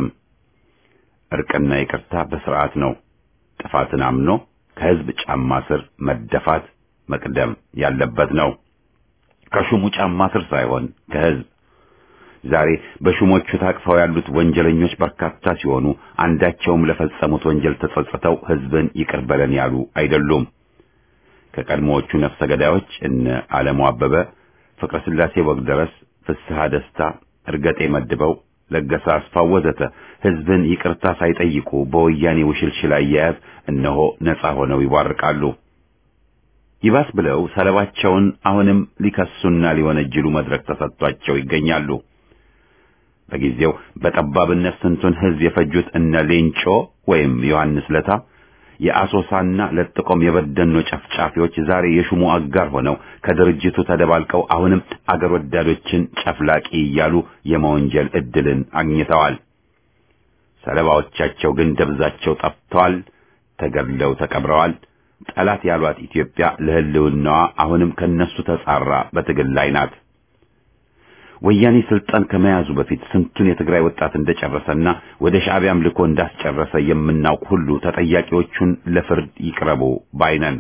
እርቅና ይቅርታ በስርዓት ነው። ጥፋትን አምኖ ከህዝብ ጫማ ስር መደፋት መቅደም ያለበት ነው። ከሹሙ ጫማ ስር ሳይሆን ከህዝብ። ዛሬ በሹሞቹ ታቅፈው ያሉት ወንጀለኞች በርካታ ሲሆኑ አንዳቸውም ለፈጸሙት ወንጀል ተጸጽተው ህዝብን ይቅር በለን ያሉ አይደሉም። ከቀድሞዎቹ ነፍሰ ገዳዮች እነ ዓለሙ አበበ፣ ፍቅረ ስላሴ ወግደረስ፣ ፍስሐ ደስታ፣ እርገጤ መድበው፣ ለገሰ አስፋው ወዘተ ህዝብን ይቅርታ ሳይጠይቁ በወያኔ ውሽልሽል አያያዝ እነሆ ነጻ ሆነው ይቧርቃሉ። ይባስ ብለው ሰለባቸውን አሁንም ሊከሱና ሊወነጅሉ መድረክ ተሰጥቷቸው ይገኛሉ። በጊዜው በጠባብነት ስንቱን ህዝብ የፈጁት እነ ሌንጮ ወይም ዮሐንስ ለታ የአሶሳና ለጥቆም የበደኖ ጨፍጫፊዎች ዛሬ የሹሙ አጋር ሆነው ከድርጅቱ ተደባልቀው አሁንም አገር ወዳዶችን ጨፍላቂ እያሉ የመወንጀል ዕድልን አግኝተዋል። ሰለባዎቻቸው ግን ደብዛቸው ጠፍተዋል፣ ተገድለው ተቀብረዋል። ጠላት ያሏት ኢትዮጵያ ለህልውናዋ አሁንም ከነሱ ተጻራ በትግል ላይ ናት። ወያኔ ስልጣን ከመያዙ በፊት ስንቱን የትግራይ ወጣት እንደጨረሰና ወደ ሻዕቢያም ልኮ እንዳስጨረሰ የምናውቅ ሁሉ ተጠያቂዎቹን ለፍርድ ይቅረቡ ባይነን።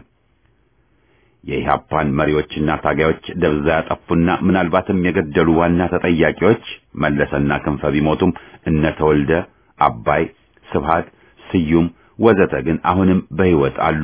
የኢህአፓን መሪዎችና ታጋዮች ደብዛ ያጠፉና ምናልባትም የገደሉ ዋና ተጠያቂዎች መለሰና ክንፈ ቢሞቱም እነ ተወልደ አባይ፣ ስብሃት፣ ስዩም ወዘተ ግን አሁንም በሕይወት አሉ።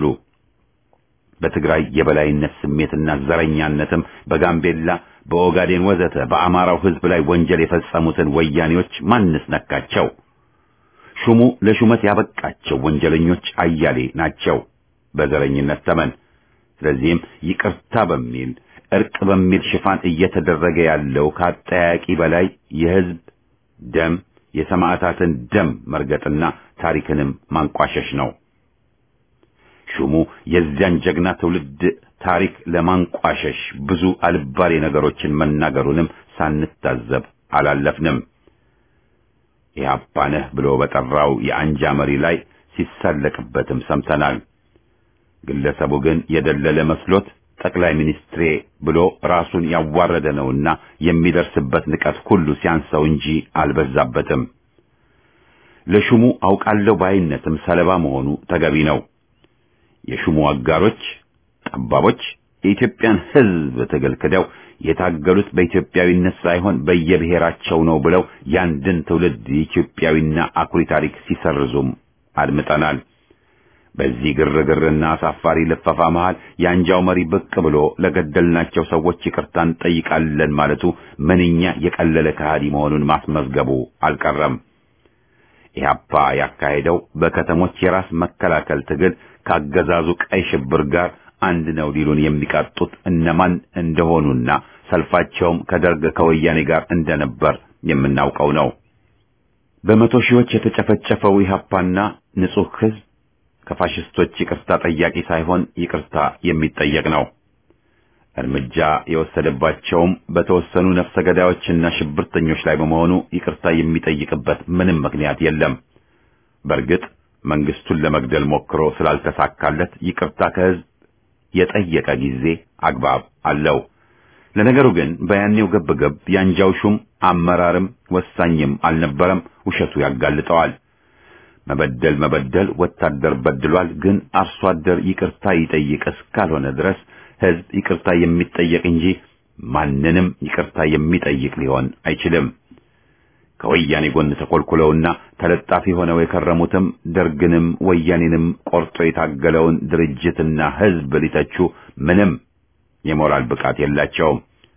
በትግራይ የበላይነት ስሜትና ዘረኛነትም በጋምቤላ በኦጋዴን ወዘተ በአማራው ህዝብ ላይ ወንጀል የፈጸሙትን ወያኔዎች ማንስ ነካቸው? ሹሙ ለሹመት ያበቃቸው ወንጀለኞች አያሌ ናቸው በዘረኝነት ተመን። ስለዚህም ይቅርታ በሚል እርቅ በሚል ሽፋን እየተደረገ ያለው ከአጠያቂ በላይ የህዝብ ደም የሰማዕታትን ደም መርገጥና ታሪክንም ማንቋሸሽ ነው። ሹሙ የዚያን ጀግና ትውልድ ታሪክ ለማንቋሸሽ ብዙ አልባሌ ነገሮችን መናገሩንም ሳንታዘብ አላለፍንም። ኢህአፓ ነህ ብሎ በጠራው የአንጃ መሪ ላይ ሲሳለቅበትም ሰምተናል። ግለሰቡ ግን የደለለ መስሎት ጠቅላይ ሚኒስትሬ ብሎ ራሱን ያዋረደ ነውና የሚደርስበት ንቀት ሁሉ ሲያንሰው እንጂ አልበዛበትም። ለሹሙ አውቃለሁ ባይነትም ሰለባ መሆኑ ተገቢ ነው። የሹሙ አጋሮች ጠባቦች የኢትዮጵያን ሕዝብ ትግል ክደው የታገሉት በኢትዮጵያዊነት ሳይሆን በየብሔራቸው ነው ብለው ያንድን ትውልድ የኢትዮጵያዊና አኩሪ ታሪክ ሲሰርዙም አድምጠናል። በዚህ ግርግርና አሳፋሪ ልፈፋ መሃል የአንጃው መሪ ብቅ ብሎ ለገደልናቸው ሰዎች ይቅርታ እንጠይቃለን ማለቱ ምንኛ የቀለለ ከሃዲ መሆኑን ማስመዝገቡ አልቀረም። ኢህአፓ ያካሄደው በከተሞች የራስ መከላከል ትግል ካገዛዙ ቀይ ሽብር ጋር አንድ ነው ሊሉን የሚቃጡት እነማን እንደሆኑና ሰልፋቸውም ከደርግ ከወያኔ ጋር እንደነበር የምናውቀው ነው። በመቶ ሺዎች የተጨፈጨፈው ኢህአፓና ንጹህ ህዝብ ከፋሽስቶች ይቅርታ ጠያቂ ሳይሆን ይቅርታ የሚጠየቅ ነው። እርምጃ የወሰደባቸውም በተወሰኑ ነፍሰ ገዳዮችና ሽብርተኞች ላይ በመሆኑ ይቅርታ የሚጠይቅበት ምንም ምክንያት የለም። በእርግጥ መንግስቱን ለመግደል ሞክሮ ስላልተሳካለት ይቅርታ ከህዝብ የጠየቀ ጊዜ አግባብ አለው። ለነገሩ ግን በያኔው ገብገብ ያንጃው ሹም አመራርም ወሳኝም አልነበረም። ውሸቱ ያጋልጠዋል። መበደል መበደል ወታደር በድሏል፣ ግን አርሶ አደር ይቅርታ ይጠይቅ እስካልሆነ ድረስ ህዝብ ይቅርታ የሚጠየቅ እንጂ ማንንም ይቅርታ የሚጠይቅ ሊሆን አይችልም። ከወያኔ ጎን ተኮልኩለውና ተለጣፊ ሆነው የከረሙትም ደርግንም ወያኔንም ቆርጦ የታገለውን ድርጅትና ህዝብ ሊተቹ ምንም የሞራል ብቃት የላቸውም።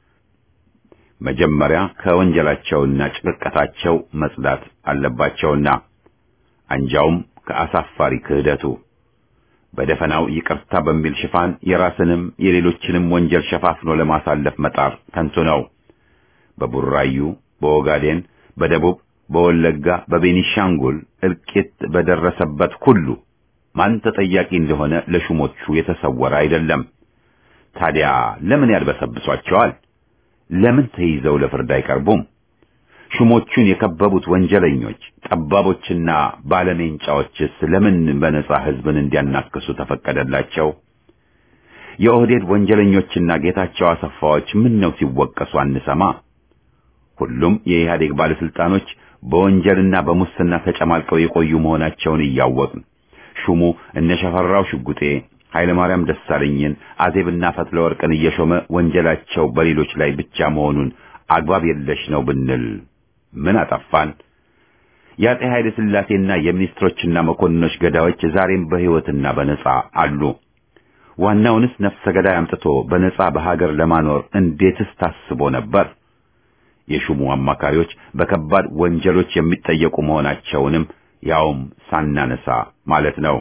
መጀመሪያ ከወንጀላቸውና ጭቅቀታቸው መጽዳት አለባቸውና አንጃውም ከአሳፋሪ ክህደቱ በደፈናው ይቅርታ በሚል ሽፋን የራስንም የሌሎችንም ወንጀል ሸፋፍኖ ለማሳለፍ መጣር ከንቱ ነው። በቡራዩ፣ በኦጋዴን፣ በደቡብ፣ በወለጋ፣ በቤኒሻንጉል እልቂት በደረሰበት ሁሉ ማን ተጠያቂ እንደሆነ ለሹሞቹ የተሰወረ አይደለም። ታዲያ ለምን ያልበሰብሷቸዋል? ለምን ተይዘው ለፍርድ አይቀርቡም? ሹሞቹን የከበቡት ወንጀለኞች፣ ጠባቦችና ባለሜንጫዎችስ ለምን በነጻ ሕዝብን እንዲያናክሱ ተፈቀደላቸው? የኦህዴድ ወንጀለኞችና ጌታቸው አሰፋዎች ምን ነው ሲወቀሱ አንሰማ? ሁሉም የኢህአዴግ ባለስልጣኖች በወንጀልና በሙስና ተጨማልቀው የቆዩ መሆናቸውን እያወቅን ሹሙ እነ ሸፈራው ሽጉጤ፣ ኃይለማርያም ደሳለኝን፣ አዜብና ፈትለ ወርቅን እየሾመ ወንጀላቸው በሌሎች ላይ ብቻ መሆኑን አግባብ የለሽ ነው ብንል ምን አጠፋን? የአጤ ኃይለ ሥላሴና የሚኒስትሮችና መኮንኖች ገዳዮች ዛሬም በሕይወትና በነጻ አሉ። ዋናውንስ ነፍሰ ገዳይ አምጥቶ በነጻ በሀገር ለማኖር እንዴትስ ታስቦ ነበር? የሹሙ አማካሪዎች በከባድ ወንጀሎች የሚጠየቁ መሆናቸውንም ያውም ሳናነሳ ማለት ነው።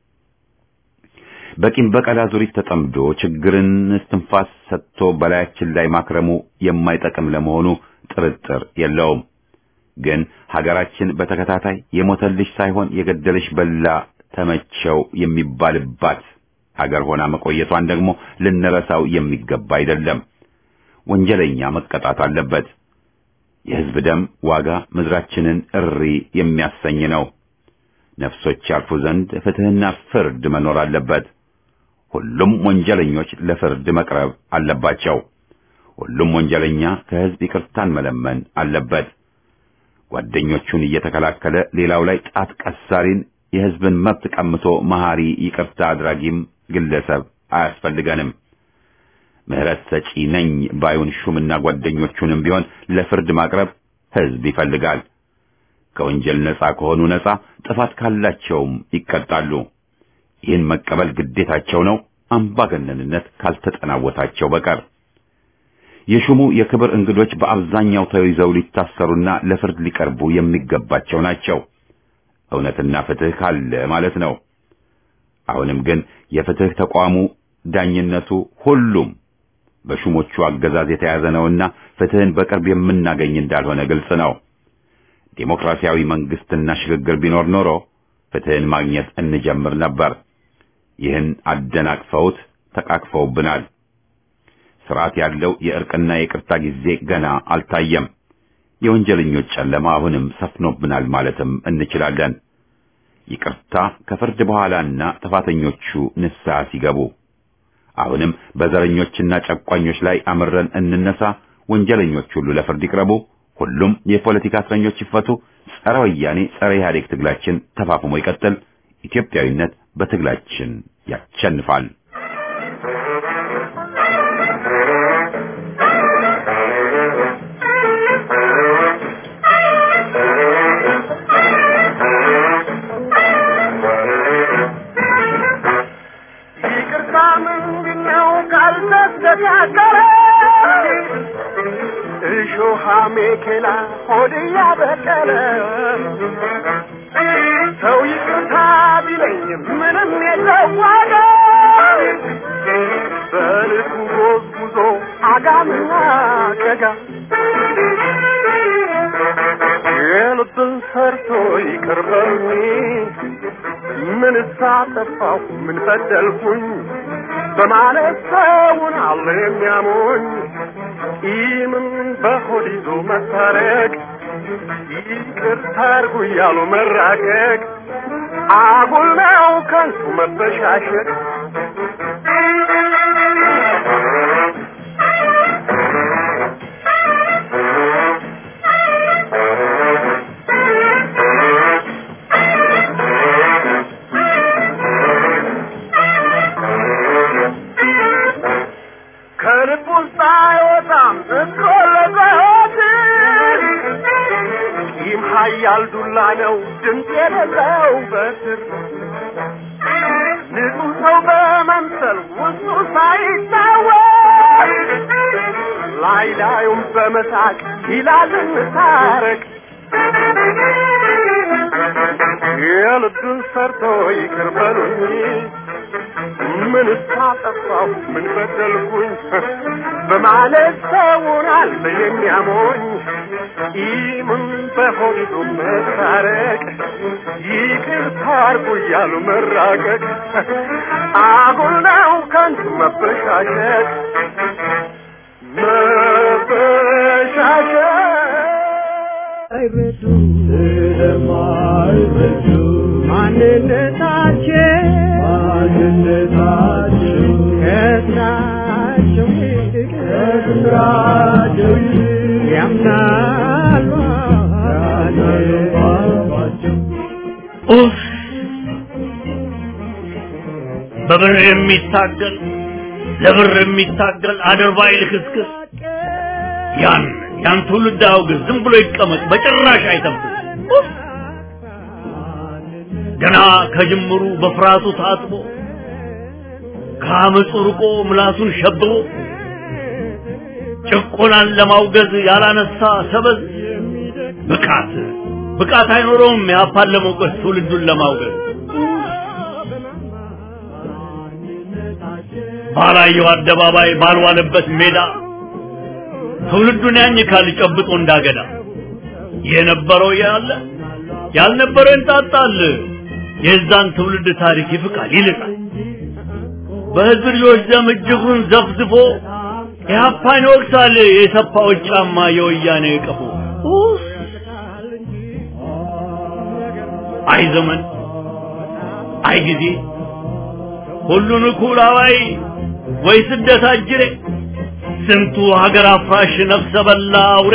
በቂም በቀል አዙሪት ተጠምዶ ችግርን እስትንፋስ ሰጥቶ በላያችን ላይ ማክረሙ የማይጠቅም ለመሆኑ ጥርጥር የለውም። ግን ሀገራችን በተከታታይ የሞተልሽ ሳይሆን የገደልሽ በላ ተመቸው የሚባልባት ሀገር ሆና መቆየቷን ደግሞ ልንረሳው የሚገባ አይደለም። ወንጀለኛ መቀጣት አለበት። የሕዝብ ደም ዋጋ ምድራችንን እሪ የሚያሰኝ ነው። ነፍሶች ያልፉ ዘንድ ፍትሕና ፍርድ መኖር አለበት። ሁሉም ወንጀለኞች ለፍርድ መቅረብ አለባቸው። ሁሉም ወንጀለኛ ከሕዝብ ይቅርታን መለመን አለበት። ጓደኞቹን እየተከላከለ ሌላው ላይ ጣት ቀሳሪን የሕዝብን መብት ቀምቶ መሐሪ ይቅርታ አድራጊም ግለሰብ አያስፈልገንም። ምሕረት ሰጪ ነኝ ባዩን ሹምና ጓደኞቹንም ቢሆን ለፍርድ ማቅረብ ሕዝብ ይፈልጋል። ከወንጀል ነጻ ከሆኑ ነጻ፣ ጥፋት ካላቸውም ይቀጣሉ። ይህን መቀበል ግዴታቸው ነው፣ አምባገነንነት ካልተጠናወታቸው በቀር። የሹሙ የክብር እንግዶች በአብዛኛው ተይዘው ሊታሰሩና ለፍርድ ሊቀርቡ የሚገባቸው ናቸው። እውነትና ፍትሕ ካለ ማለት ነው። አሁንም ግን የፍትሕ ተቋሙ ዳኝነቱ፣ ሁሉም በሹሞቹ አገዛዝ የተያዘ ነውና ፍትሕን በቅርብ የምናገኝ እንዳልሆነ ግልጽ ነው። ዴሞክራሲያዊ መንግስትና ሽግግር ቢኖር ኖሮ ፍትሕን ማግኘት እንጀምር ነበር። ይህን አደናቅፈውት ተቃቅፈውብናል። ስርዓት ያለው የእርቅና የቅርታ ጊዜ ገና አልታየም። የወንጀለኞች ጨለማ አሁንም ሰፍኖብናል ማለትም እንችላለን። ይቅርታ ከፍርድ በኋላና ጥፋተኞቹ ንስሐ ሲገቡ፣ አሁንም በዘረኞችና ጨቋኞች ላይ አምረን እንነሳ። ወንጀለኞች ሁሉ ለፍርድ ይቅረቡ። ሁሉም የፖለቲካ እስረኞች ይፈቱ። ጸረ ወያኔ ጸረ ኢህአዴግ ትግላችን ተፋፍሞ ይቀጥል። ኢትዮጵያዊነት በትግላችን ያሸንፋል። ይቅርታ ምንድነው ካልተስተካከለ እሾሃ ሜኬላ ሆድ ያበቀለ ሰው ይቅርታ ቢለኝ ምንም የለዋገ በልኩ ጎዝጉዞ አጋምና ቀጋ የልብን ሰርቶ ይቅር በሉኝ ምን ሳጠፋሁ ምን በደልኩኝ በማለት ሰውን አለ የሚያሞኝ ቂምን በሆድ ይዞ መታረቅ ይቅርታ አድርጉ እያሉ መራቀቅ አጉል ነው ከንቱ መበሻሸቅ ከልብ ውስጥ አይወጣም እኮ ለዘወት ቂም ኃያል ዱላ ነው ድምፅ የሌለው በትር ንጹሕ ሰው በመምሰል ውስጡ ሳይታወቅ ላይ ላዩም በመሳቅ ይላል እንታረቅ የልብን ሰርቶ ይቅር በሉኝ ምን ሳጠፋሁ ምን በደልኩኝ በማለት ሰውን አለ የሚያሞኝ ኢምን በሆዱ መታረቅ ይቅርታ አርጉ እያሉ መራቀቅ አጉል ነው ከንቱ መበሻሸት መበሻሸት አይረዱ ስለማይረዱ ማንነታቸው ማንነታቸው ከስራቸው ይልቅ ከስራቸው ይልቅ ያምናሉ ባባቸው ኡፍ! በብር የሚታገል ለብር የሚታገል አድርባይ ልክስክስ ያን ያን ትውልድ አውግዝ፣ ዝም ብሎ ይቀመጥ፣ በጭራሽ አይተንፍስ። ኡፍ! ገና ከጅምሩ በፍርሃቱ ታጥቦ ከአመፁ ርቆ ምላሱን ሸብቦ ጭቆናን ለማውገዝ ያላነሳ ሰበዝ ብቃት ብቃት አይኖረውም ያፓን ለመውቀስ ትውልዱን ለማውገዝ ባላየው አደባባይ ባልዋለበት ሜዳ ትውልዱን ያኝካል ጨብጦ እንዳገዳ የነበረው ያለ ያልነበረው እንጣጣል የዛን ትውልድ ታሪክ ይፍቃል ይልቃል በህዝብ ልጆች ደም እጅጉን ዘፍዝፎ ኢህአፓን ይወቅሳል የሰፋዎች ጫማ የወያኔ ቀፎ ኡፍ! አይ ዘመን አይ ጊዜ ሁሉን እኩል አዋይ ወይ ስደት አጅሬ ስንቱ ሀገር አፍራሽ ነፍሰ በላ አውሬ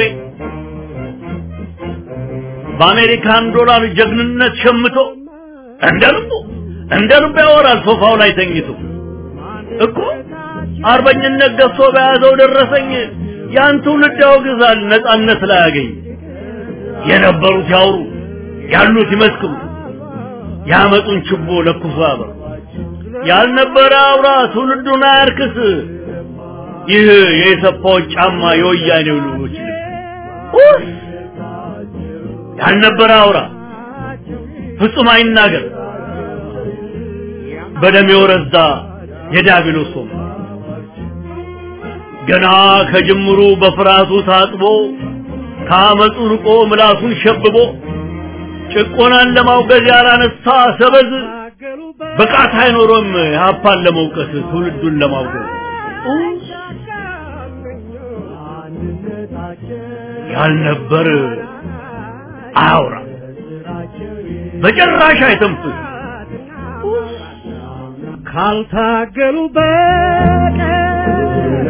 በአሜሪካን ዶላር ጀግንነት ሸምቶ እንደ ልቡ እንደ ልቡ ያወራል ሶፋው ላይ ተኝቶ እኮ አርበኝነት ገዝቶ በያዘው ደረሰኝ ያን ትውልድ ያወግዛል ነጻነት ላይ ያገኝ የነበሩት ያውሩ ያሉት ይመስክሩ ያመጡን ችቦ ለኩሶ ያበሩ ያልነበረ አውራ ትውልዱን አያርክስ ይህ የኢሰፓዎች ጫማ የወያኔው ልጆች ልብስ ኡፍ! ያልነበረ አውራ ፍጹም አይናገር በደም የወረዛ የዲያብሎስ ወንበር ገና ከጅምሩ በፍርሃቱ ታጥቦ ከአመፁ ርቆ ምላሱን ሸብቦ ጭቆናን ለማውገዝ ያላነሳ ሰበዝ ብቃት አይኖሮም ሀፓን ለመውቀስ ትውልዱን ለማውገዝ ያልነበር አያውራ በጭራሽ አይተንፍስ ካልታገሉ በቀር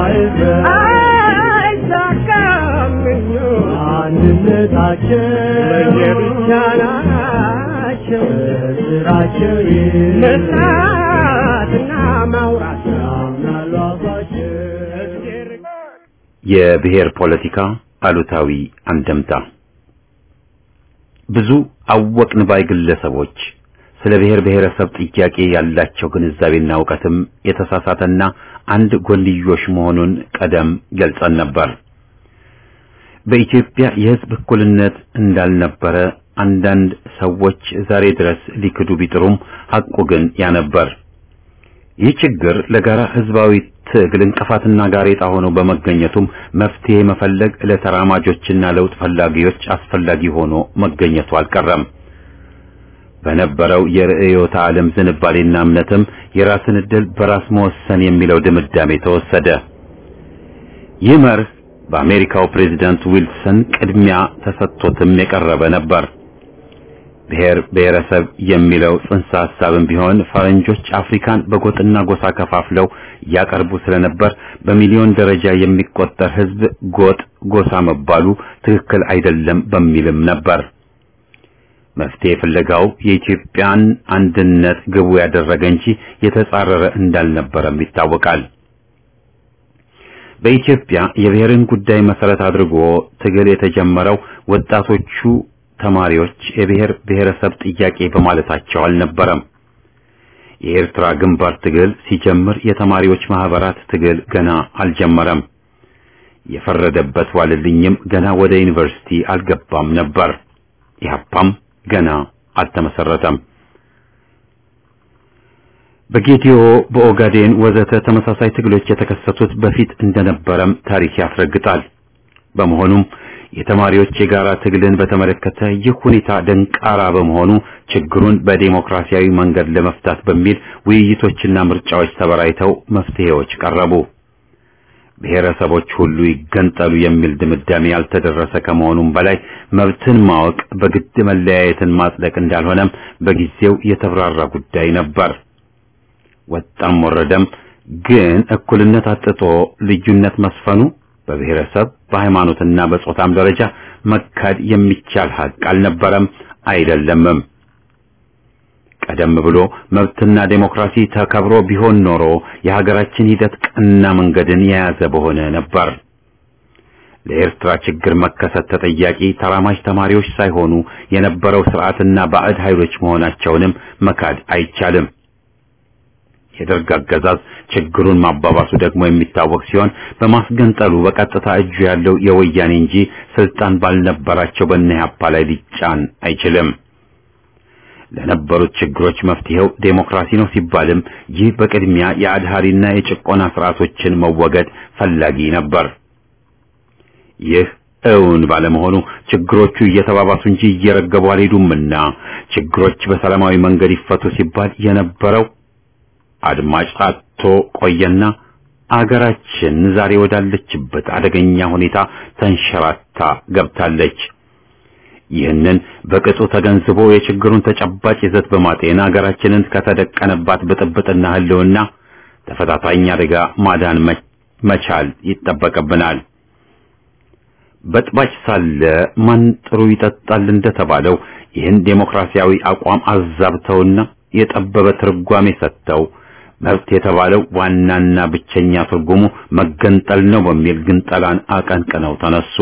አይሳካም አንድነታቸው ለየብቻ ናቸው ስራቸው መስራትና ማውራት ያምናሉ አባቸው የብሔር ፖለቲካ አሉታዊ አንደምታ ብዙ አወቅን ባይ ግለሰቦች ስለ ብሔር ብሔረሰብ ጥያቄ ያላቸው ግንዛቤና እውቀትም የተሳሳተና አንድ ጎንዮሽ መሆኑን ቀደም ገልጸን ነበር። በኢትዮጵያ የሕዝብ እኩልነት እንዳልነበረ አንዳንድ ሰዎች ዛሬ ድረስ ሊክዱ ቢጥሩም ሐቁ ግን ያነበር። ይህ ችግር ለጋራ ሕዝባዊ ትግል እንቅፋትና ጋሬጣ ሆኖ በመገኘቱም መፍትሄ መፈለግ ለተራማጆችና ለውጥ ፈላጊዎች አስፈላጊ ሆኖ መገኘቱ አልቀረም። በነበረው የርዕዮተ ዓለም ዝንባሌና እምነትም የራስን ዕድል በራስ መወሰን የሚለው ድምዳሜ ተወሰደ። ይህ መርህ በአሜሪካው ፕሬዝዳንት ዊልሰን ቅድሚያ ተሰጥቶትም የቀረበ ነበር። ብሔር ብሔረሰብ የሚለው ጽንሰ ሐሳብም ቢሆን ፈረንጆች አፍሪካን በጎጥና ጎሳ ከፋፍለው ያቀርቡ ስለነበር በሚሊዮን ደረጃ የሚቆጠር ሕዝብ ጎጥ ጎሳ መባሉ ትክክል አይደለም በሚልም ነበር። መፍትሄ ፍለጋው የኢትዮጵያን አንድነት ግቡ ያደረገ እንጂ የተጻረረ እንዳልነበረም ይታወቃል። በኢትዮጵያ የብሔርን ጉዳይ መሰረት አድርጎ ትግል የተጀመረው ወጣቶቹ ተማሪዎች የብሔር ብሔረሰብ ጥያቄ በማለታቸው አልነበረም። የኤርትራ ግንባር ትግል ሲጀምር የተማሪዎች ማህበራት ትግል ገና አልጀመረም። የፈረደበት ዋልልኝም ገና ወደ ዩኒቨርሲቲ አልገባም ነበር። ኢህአፓም ገና አልተመሰረተም። በጌዲዮ፣ በኦጋዴን ወዘተ ተመሳሳይ ትግሎች የተከሰቱት በፊት እንደነበረም ታሪክ ያስረግጣል። በመሆኑም የተማሪዎች የጋራ ትግልን በተመለከተ ይህ ሁኔታ ደንቃራ በመሆኑ ችግሩን በዴሞክራሲያዊ መንገድ ለመፍታት በሚል ውይይቶችና ምርጫዎች ተበራይተው መፍትሄዎች ቀረቡ። ብሔረሰቦች ሁሉ ይገንጠሉ የሚል ድምዳሜ ያልተደረሰ ከመሆኑም በላይ መብትን ማወቅ በግድ መለያየትን ማጽደቅ እንዳልሆነም በጊዜው የተብራራ ጉዳይ ነበር። ወጣም ወረደም ግን እኩልነት አጥቶ ልዩነት መስፈኑ በብሔረሰብ በሃይማኖትና በጾታም ደረጃ መካድ የሚቻል ሀቅ አልነበረም አይደለምም። ቀደም ብሎ መብትና ዴሞክራሲ ተከብሮ ቢሆን ኖሮ የሀገራችን ሂደት ቀና መንገድን የያዘ በሆነ ነበር። ለኤርትራ ችግር መከሰት ተጠያቂ ተራማጅ ተማሪዎች ሳይሆኑ የነበረው ስርዓትና ባዕድ ኃይሎች መሆናቸውንም መካድ አይቻልም። የደርግ አገዛዝ ችግሩን ማባባሱ ደግሞ የሚታወቅ ሲሆን በማስገንጠሉ በቀጥታ እጁ ያለው የወያኔ እንጂ ስልጣን ባልነበራቸው በእነ ኢህአፓ ላይ ሊጫን አይችልም። ለነበሩት ችግሮች መፍትሄው ዴሞክራሲ ነው ሲባልም ይህ በቅድሚያ የአድሃሪና የጭቆና ስርዓቶችን መወገድ ፈላጊ ነበር። ይህ እውን ባለመሆኑ ችግሮቹ እየተባባሱ እንጂ እየረገቡ አልሄዱምና ችግሮች በሰላማዊ መንገድ ይፈቱ ሲባል የነበረው አድማጭ አጥቶ ቆየና አገራችን ዛሬ ወዳለችበት አደገኛ ሁኔታ ተንሸራታ ገብታለች። ይህንን በቅጡ ተገንዝቦ የችግሩን ተጨባጭ ይዘት በማጤን አገራችንን ከተደቀነባት ብጥብጥና ህልውና ተፈታታኝ አደጋ ማዳን መቻል ይጠበቅብናል። በጥባጭ ሳለ ማን ጥሩ ይጠጣል እንደተባለው ይህን ዴሞክራሲያዊ አቋም አዛብተውና የጠበበ ትርጓሜ ሰጥተው መብት የተባለው ዋናና ብቸኛ ትርጉሙ መገንጠል ነው በሚል ግንጠላን አቀንቅነው ተነሱ።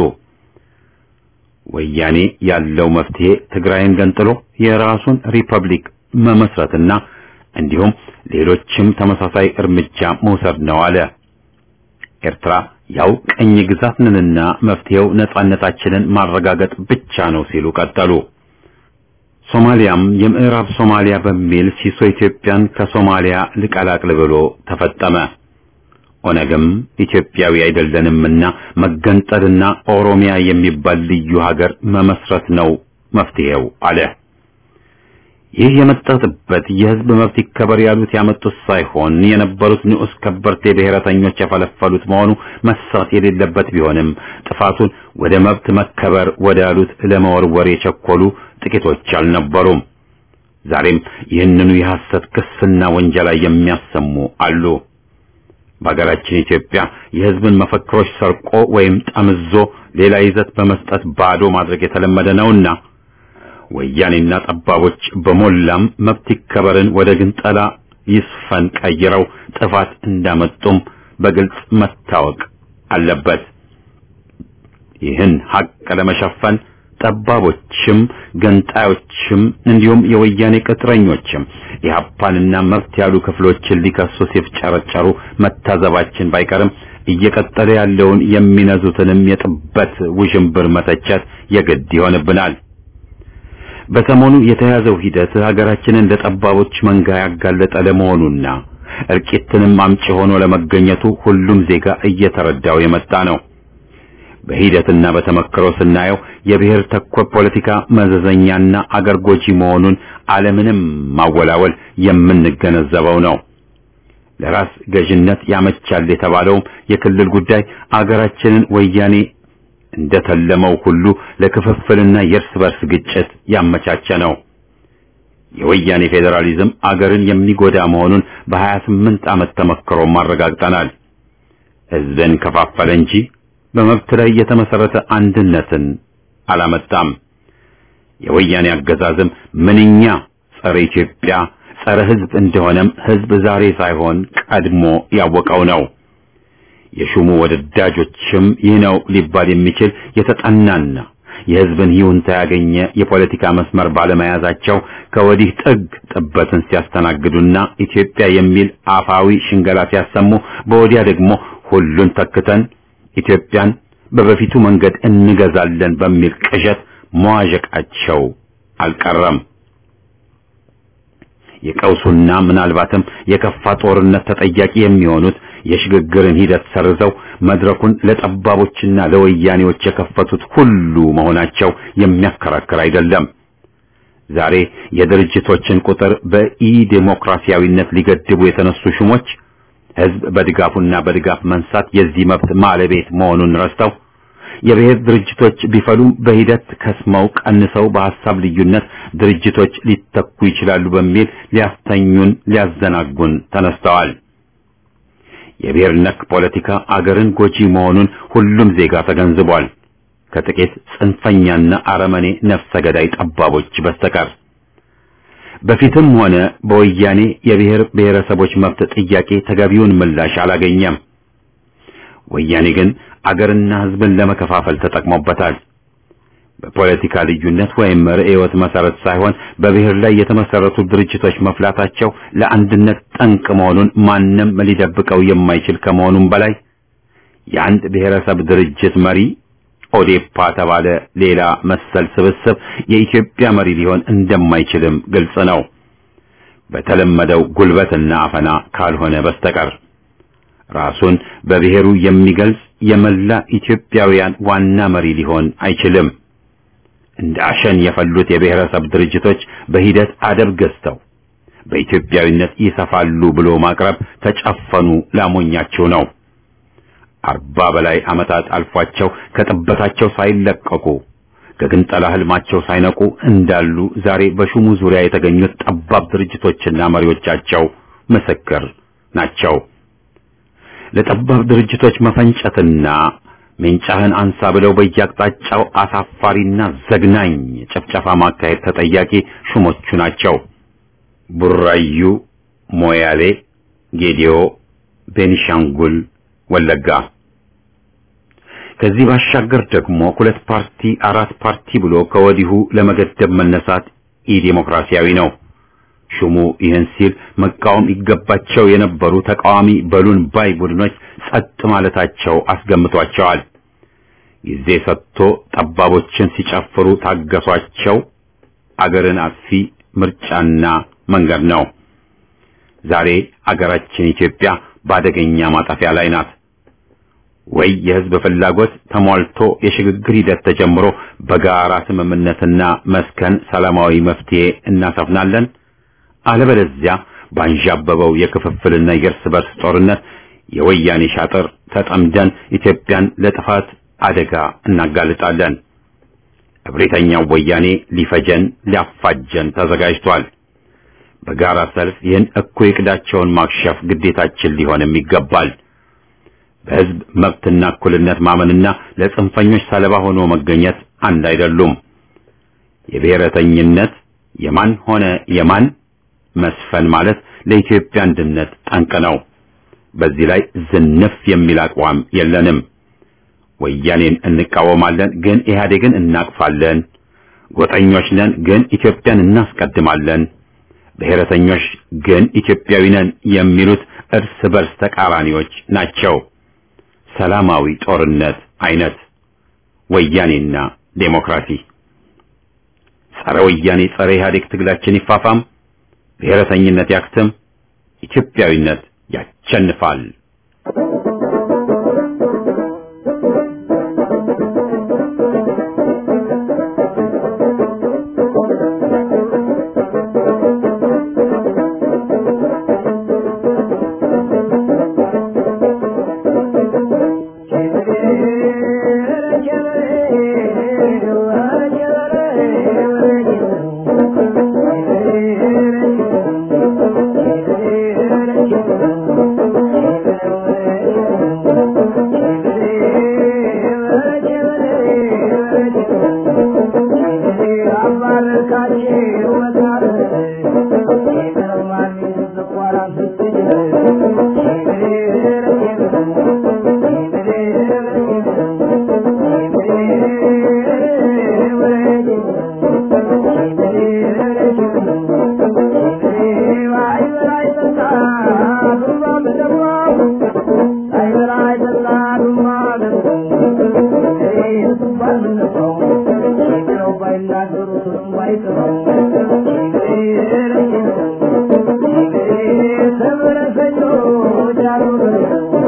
ወያኔ ያለው መፍትሄ ትግራይን ገንጥሎ የራሱን ሪፐብሊክ መመስረትና እንዲሁም ሌሎችም ተመሳሳይ እርምጃ መውሰድ ነው አለ። ኤርትራ ያው ቅኝ ግዛት ነንና መፍትሄው ነጻነታችንን ማረጋገጥ ብቻ ነው ሲሉ ቀጠሉ። ሶማሊያም የምዕራብ ሶማሊያ በሚል ሲሶ ኢትዮጵያን ከሶማሊያ ልቀላቅል ብሎ ተፈጠመ። ኦነግም ኢትዮጵያዊ አይደለንምና መገንጠልና ኦሮሚያ የሚባል ልዩ ሀገር መመስረት ነው መፍትሄው አለ። ይህ የመጣበት የህዝብ መብት ይከበር ያሉት ያመጡት ሳይሆን የነበሩት ንዑስ ከበርቴ ብሔረተኞች የፈለፈሉት መሆኑ መሳት የሌለበት ቢሆንም ጥፋቱን ወደ መብት መከበር ወደ ያሉት ለመወርወር የቸኮሉ ጥቂቶች አልነበሩም። ዛሬም ይህንኑ የሐሰት ክስና ወንጀላ የሚያሰሙ አሉ። በሀገራችን ኢትዮጵያ የህዝብን መፈክሮች ሰርቆ ወይም ጠምዞ ሌላ ይዘት በመስጠት ባዶ ማድረግ የተለመደ ነውና ወያኔና ጠባቦች በሞላም መብት ይከበርን ወደ ግንጠላ ይስፈን ቀይረው ጥፋት እንዳመጡም በግልጽ መታወቅ አለበት። ይህን ሀቅ ለመሸፈን ጠባቦችም ገንጣዮችም እንዲሁም የወያኔ ቅጥረኞችም የሀፓንና መብት ያሉ ክፍሎችን ሊከሱ ሲፍጨረጨሩ መታዘባችን ባይቀርም እየቀጠለ ያለውን የሚነዙትንም የጥበት ውዥንብር መተቸት የግድ ይሆንብናል። በሰሞኑ የተያዘው ሂደት ሀገራችንን ለጠባቦች መንጋ ያጋለጠ ለመሆኑና እርቂትንም አምጪ ሆኖ ለመገኘቱ ሁሉም ዜጋ እየተረዳው የመጣ ነው። በሂደትና በተመክሮ ስናየው የብሔር ተኮር ፖለቲካ መዘዘኛና አገር ጎጂ መሆኑን አለምንም ማወላወል የምንገነዘበው ነው። ለራስ ገዥነት ያመቻል የተባለውም የክልል ጉዳይ አገራችንን ወያኔ እንደተለመው ሁሉ ለክፍፍልና የእርስ በርስ ግጭት ያመቻቸ ነው። የወያኔ ፌዴራሊዝም አገርን የሚጎዳ መሆኑን በሀያ ስምንት ዓመት ተመክሮ አረጋግጠናል። ሕዝብን ከፋፈለ እንጂ በመብት ላይ የተመሰረተ አንድነትን አላመጣም። የወያኔ አገዛዝም ምንኛ ጸረ ኢትዮጵያ፣ ጸረ ሕዝብ እንደሆነም ሕዝብ ዛሬ ሳይሆን ቀድሞ ያወቀው ነው። የሹሙ ወደዳጆችም ይህ ነው ሊባል የሚችል የተጠናና የሕዝብን ይሁንታ ያገኘ የፖለቲካ መስመር ባለመያዛቸው ከወዲህ ጥግ ጥበትን ሲያስተናግዱና ኢትዮጵያ የሚል አፋዊ ሽንገላ ሲያሰሙ፣ በወዲያ ደግሞ ሁሉን ተክተን ኢትዮጵያን በበፊቱ መንገድ እንገዛለን በሚል ቅዠት መዋዠቃቸው አልቀረም። የቀውሱና ምናልባትም የከፋ ጦርነት ተጠያቂ የሚሆኑት የሽግግርን ሂደት ሰርዘው መድረኩን ለጠባቦችና ለወያኔዎች የከፈቱት ሁሉ መሆናቸው የሚያከራክር አይደለም። ዛሬ የድርጅቶችን ቁጥር በኢ ዴሞክራሲያዊነት ሊገድቡ የተነሱ ሹሞች ህዝብ በድጋፉና በድጋፍ መንሳት የዚህ መብት ባለቤት መሆኑን ረስተው የብሔር ድርጅቶች ቢፈሉም በሂደት ከስመው ቀንሰው በሐሳብ ልዩነት ድርጅቶች ሊተኩ ይችላሉ በሚል ሊያስተኙን ሊያዘናጉን ተነስተዋል። የብሔር ነክ ፖለቲካ አገርን ጎጂ መሆኑን ሁሉም ዜጋ ተገንዝቧል። ከጥቂት ጽንፈኛና አረመኔ ነፍሰ ገዳይ ጠባቦች በስተቀር በፊትም ሆነ በወያኔ የብሔር ብሔረሰቦች መብት ጥያቄ ተገቢውን ምላሽ አላገኘም። ወያኔ ግን አገርና ህዝብን ለመከፋፈል ተጠቅሞበታል። በፖለቲካ ልዩነት ወይም ርዕዮት መሰረት ሳይሆን በብሔር ላይ የተመሰረቱ ድርጅቶች መፍላታቸው ለአንድነት ጠንቅ መሆኑን ማንም ሊደብቀው የማይችል ከመሆኑም በላይ የአንድ ብሔረሰብ ድርጅት መሪ ኦዴፓ ተባለ ሌላ መሰል ስብስብ የኢትዮጵያ መሪ ሊሆን እንደማይችልም ግልጽ ነው። በተለመደው ጉልበትና አፈና ካልሆነ በስተቀር ራሱን በብሔሩ የሚገልጽ የመላ ኢትዮጵያውያን ዋና መሪ ሊሆን አይችልም። እንደ አሸን የፈሉት የብሔረሰብ ድርጅቶች በሂደት አደብ ገዝተው በኢትዮጵያዊነት ይሰፋሉ ብሎ ማቅረብ ተጨፈኑ ላሞኛቸው ነው። አርባ በላይ ዓመታት አልፏቸው ከጥበታቸው ሳይለቀቁ ከግንጠላ ህልማቸው ሳይነቁ እንዳሉ ዛሬ በሹሙ ዙሪያ የተገኙት ጠባብ ድርጅቶችና መሪዎቻቸው ምስክር ናቸው። ለጠባብ ድርጅቶች መፈንጨትና ሜንጫህን አንሳ ብለው በየአቅጣጫው አሳፋሪና ዘግናኝ ጭፍጨፋ ማካሄድ ተጠያቂ ሹሞቹ ናቸው። ቡራዩ፣ ሞያሌ፣ ጌዲዮ፣ ቤኒሻንጉል ወለጋ። ከዚህ ባሻገር ደግሞ ሁለት ፓርቲ አራት ፓርቲ ብሎ ከወዲሁ ለመገደብ መነሳት ኢዴሞክራሲያዊ ነው። ሹሙ ይህን ሲል መቃወም ይገባቸው የነበሩ ተቃዋሚ በሉን ባይ ቡድኖች ጸጥ ማለታቸው አስገምቷቸዋል። ጊዜ ሰጥቶ ጠባቦችን ሲጨፍሩ ታገሷቸው። አገርን አጥፊ ምርጫና መንገድ ነው። ዛሬ አገራችን ኢትዮጵያ በአደገኛ ማጠፊያ ላይ ናት። ወይ የህዝብ ፍላጎት ተሟልቶ የሽግግር ሂደት ተጀምሮ በጋራ ስምምነትና መስከን ሰላማዊ መፍትሄ እናሰፍናለን። አለበለዚያ ባንዣበበው የክፍፍልና የእርስ በርስ ጦርነት የወያኔ ሻጥር ተጠምደን ኢትዮጵያን ለጥፋት አደጋ እናጋልጣለን። እብሪተኛው ወያኔ ሊፈጀን ሊያፋጀን ተዘጋጅቷል። በጋራ ሰልፍ ይህን እኩይ ዕቅዳቸውን ማክሸፍ ግዴታችን ሊሆንም ይገባል። በህዝብ መብትና እኩልነት ማመንና ለጽንፈኞች ሰለባ ሆኖ መገኘት አንድ አይደሉም። የብሔረተኝነት የማን ሆነ የማን መስፈን ማለት ለኢትዮጵያ አንድነት ጠንቅ ነው። በዚህ ላይ ዝንፍ የሚል አቋም የለንም። ወያኔን እንቃወማለን፣ ግን ኢህአዴግን እናቅፋለን። ጎጠኞች ነን፣ ግን ኢትዮጵያን እናስቀድማለን። ብሔረተኞች ግን ኢትዮጵያዊ ነን የሚሉት እርስ በርስ ተቃራኒዎች ናቸው። ሰላማዊ ጦርነት አይነት ወያኔና ዴሞክራሲ ጸረ ወያኔ ጸረ ኢህአዴግ ትግላችን ይፋፋም፣ ብሔረተኝነት ያክትም፣ ኢትዮጵያዊነት ያቸንፋል። Thank you.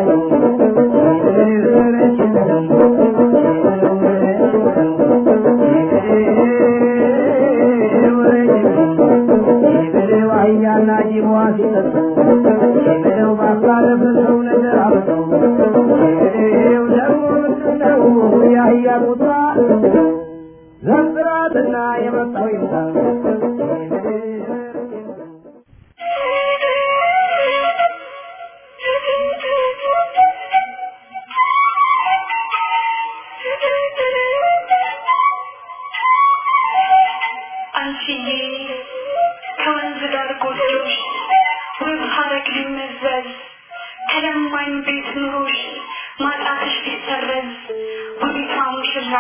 ዘንጥራትና የመጣው ይምጣ አንቺዬ ከወንዝ ዳር ጎጆሽ ውብ ሐረግ ሊመዘዝ ከለማኝ ቤት ኑሮሽ ማጣትሽ ሊሰረዝ ውቢቷ ሙሽራ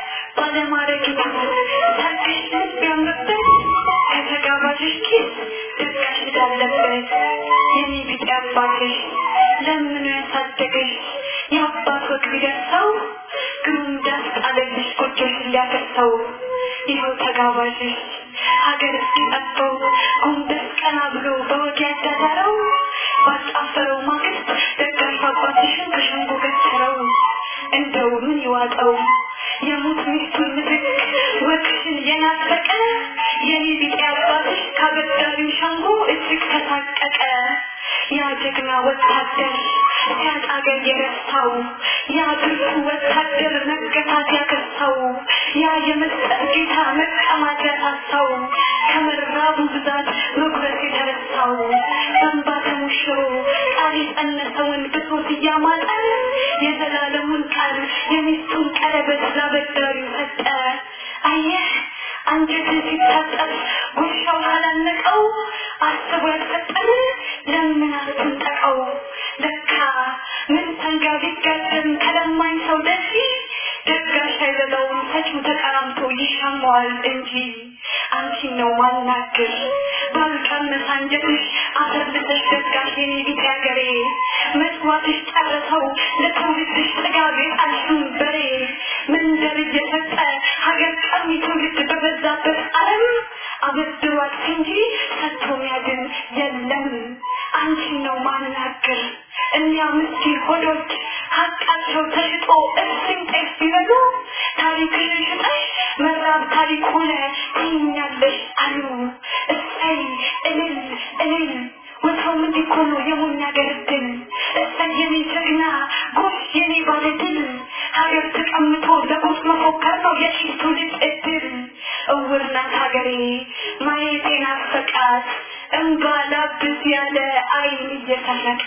ባለማረጊቱ ሰርግሽ ልብ ያምርበት ከተጋባዥሽ ኪስ ድርቀሽ እንዳለበት የኔ ቢጤ አባትሽ ለምኖ ያሳደገሽ የአባት ወግ ቢደርሰው ግሩም ዳስ ጣለልሽ ጎጆሽን ሊያፈርሰው ይኸው ተጋባዥሽ ሀገር እስኪጠበው ጎንበስ ቀና ብሎ በወግ ያዳዳረው ባጣፈረው ማግስት ደጋሽ አባትሽን ከሸንጎ ገትረው እንደው ምን ይዋጠው የሙት ሚስቱን ምትክ ወግሽን የናፈቀ የኔ ቢጤ አባትሽ ካበዳሪው ሸንጎ እጅግ ተሳቀቀ። ያ ጀግና ወታደር ሲያጣ አገር የረሳው ያ ብርቱ ወታደር መገታት ያከሳው ያ የመስጠት ጌታ መቀማት ያሳሳው ከመራቡ ብዛት መጉረስ የተረሳው በእንባ ተሞሽሮ ቃል የጸነሰውን ብሶት እያማጠ የዘላለሙን ቃል የሚስቱን ቀለበት ላበዳሪው ሰጠ። አየህ አንጀትን ሲታጠብ ጉርሻው ካላነቀው አስቦ ያልሰጠን ለምን አትንጠቀው? ለካ ምን ሰንጋ ቢጋደም ከለማኝ ሰው ደፊ ደጋሽ አይበላውም ሰጪው ተቀራምቶ ይሻማዋል እንጂ አንቺን ነው ማናግር ባልቀመስ አንጀትሽ አሰርልሰሽ ደጋሽ የኔ ቢጤ አገሬ መስዋዕትሽ ጨረሰው ለትውልድሽ ጥጋብ የጣልሽውን በሬ መንደር እየሰጠ ሀገር ቀሚ ትውልድ በበዛበት ዓለም አበድሯት እንጂ ሰጥቶ ሚያድን የለም። አንቺን ነው ማናግር እኒያ ምስኪን ሆዶች ሀቃቸው ተሽጦ እፍኝ ጤፍ ቢበሉ ታሪክሽን ሽጠሽ መራብ ታሪክ ሆነ ትይኛለሽ አሉ። እሰይ እልል እልል ወትሮም እንዲህ እኮ ነው የሞኝ ሀገር ድል። እሰይ የኔ ጀግና ጎሽ የኔ ባለ ድል ሀገር ተቀምጦ ለጎስ መፎከር ነው የሺህ ትውልድ እድል። እውር ናት ሀገሬ ማየት ናፈቃት እንባ ላብስ ያለ አይን እየሰረቀ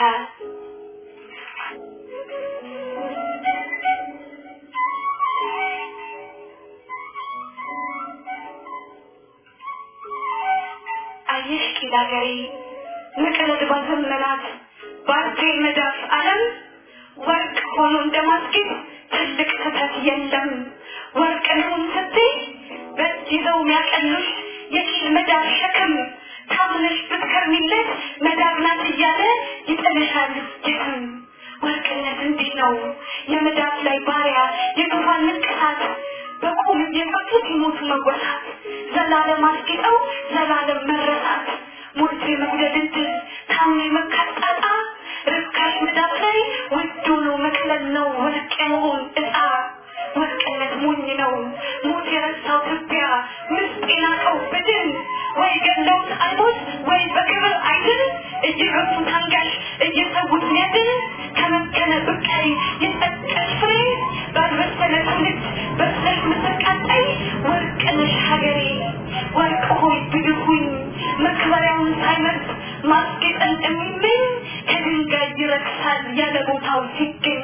አየሽ ኪድ ሀገሬ መቀለድ ባዘመናት በአንቴ መዳፍ ዓለም ወርቅ ሆኖ እንደማስጌጥ ትልቅ ስህተት የለም። ወርቅ ልሁን ስትይ በእጅ ይዘው የሚያቀሉሽ የኪል መዳፍ ሸክም ታምነሽ ብትከርሚለት መዳብ ናት እያለ ይጥልሻል የትም። ወርቅነት እንዲህ ነው የመዳፍ ላይ ባሪያ የግፋን ንቅሳት በቁም እየፈቱ ሲሞቱ መወሳት ዘላለም አስጌጠው ዘላለም መረሳት ሞልቶ የመጉደል እድል ታምኖ የመካት ጣጣ ርካሽ መዳፍ ላይ ውድ ሆኖ መቅለል ነው ወርቅ የመሆን እጣ ወርቅነት ሞኝ ነው ሞት የረሳው ትቢያ ምስጥ የናቀው ብድን ወይ ገለውት አይሞት ወይ በክብር አይድን እየገፉ ታንጋሽ እየሰዉት ሚያድን ከመከነ ብቃይ የጠቀሽ ፍሬ ባልበሰለ ትውልድ በስለሽ ምትቃጣይ ወርቅ ነሽ ሀገሬ ወርቅ ሆይ ብድኩኝ መክበሪያውን ሳይመርጥ ማስጌጥን የሚመኝ ከድንጋይ ይረክሳል ያለ ቦታው ሲገኝ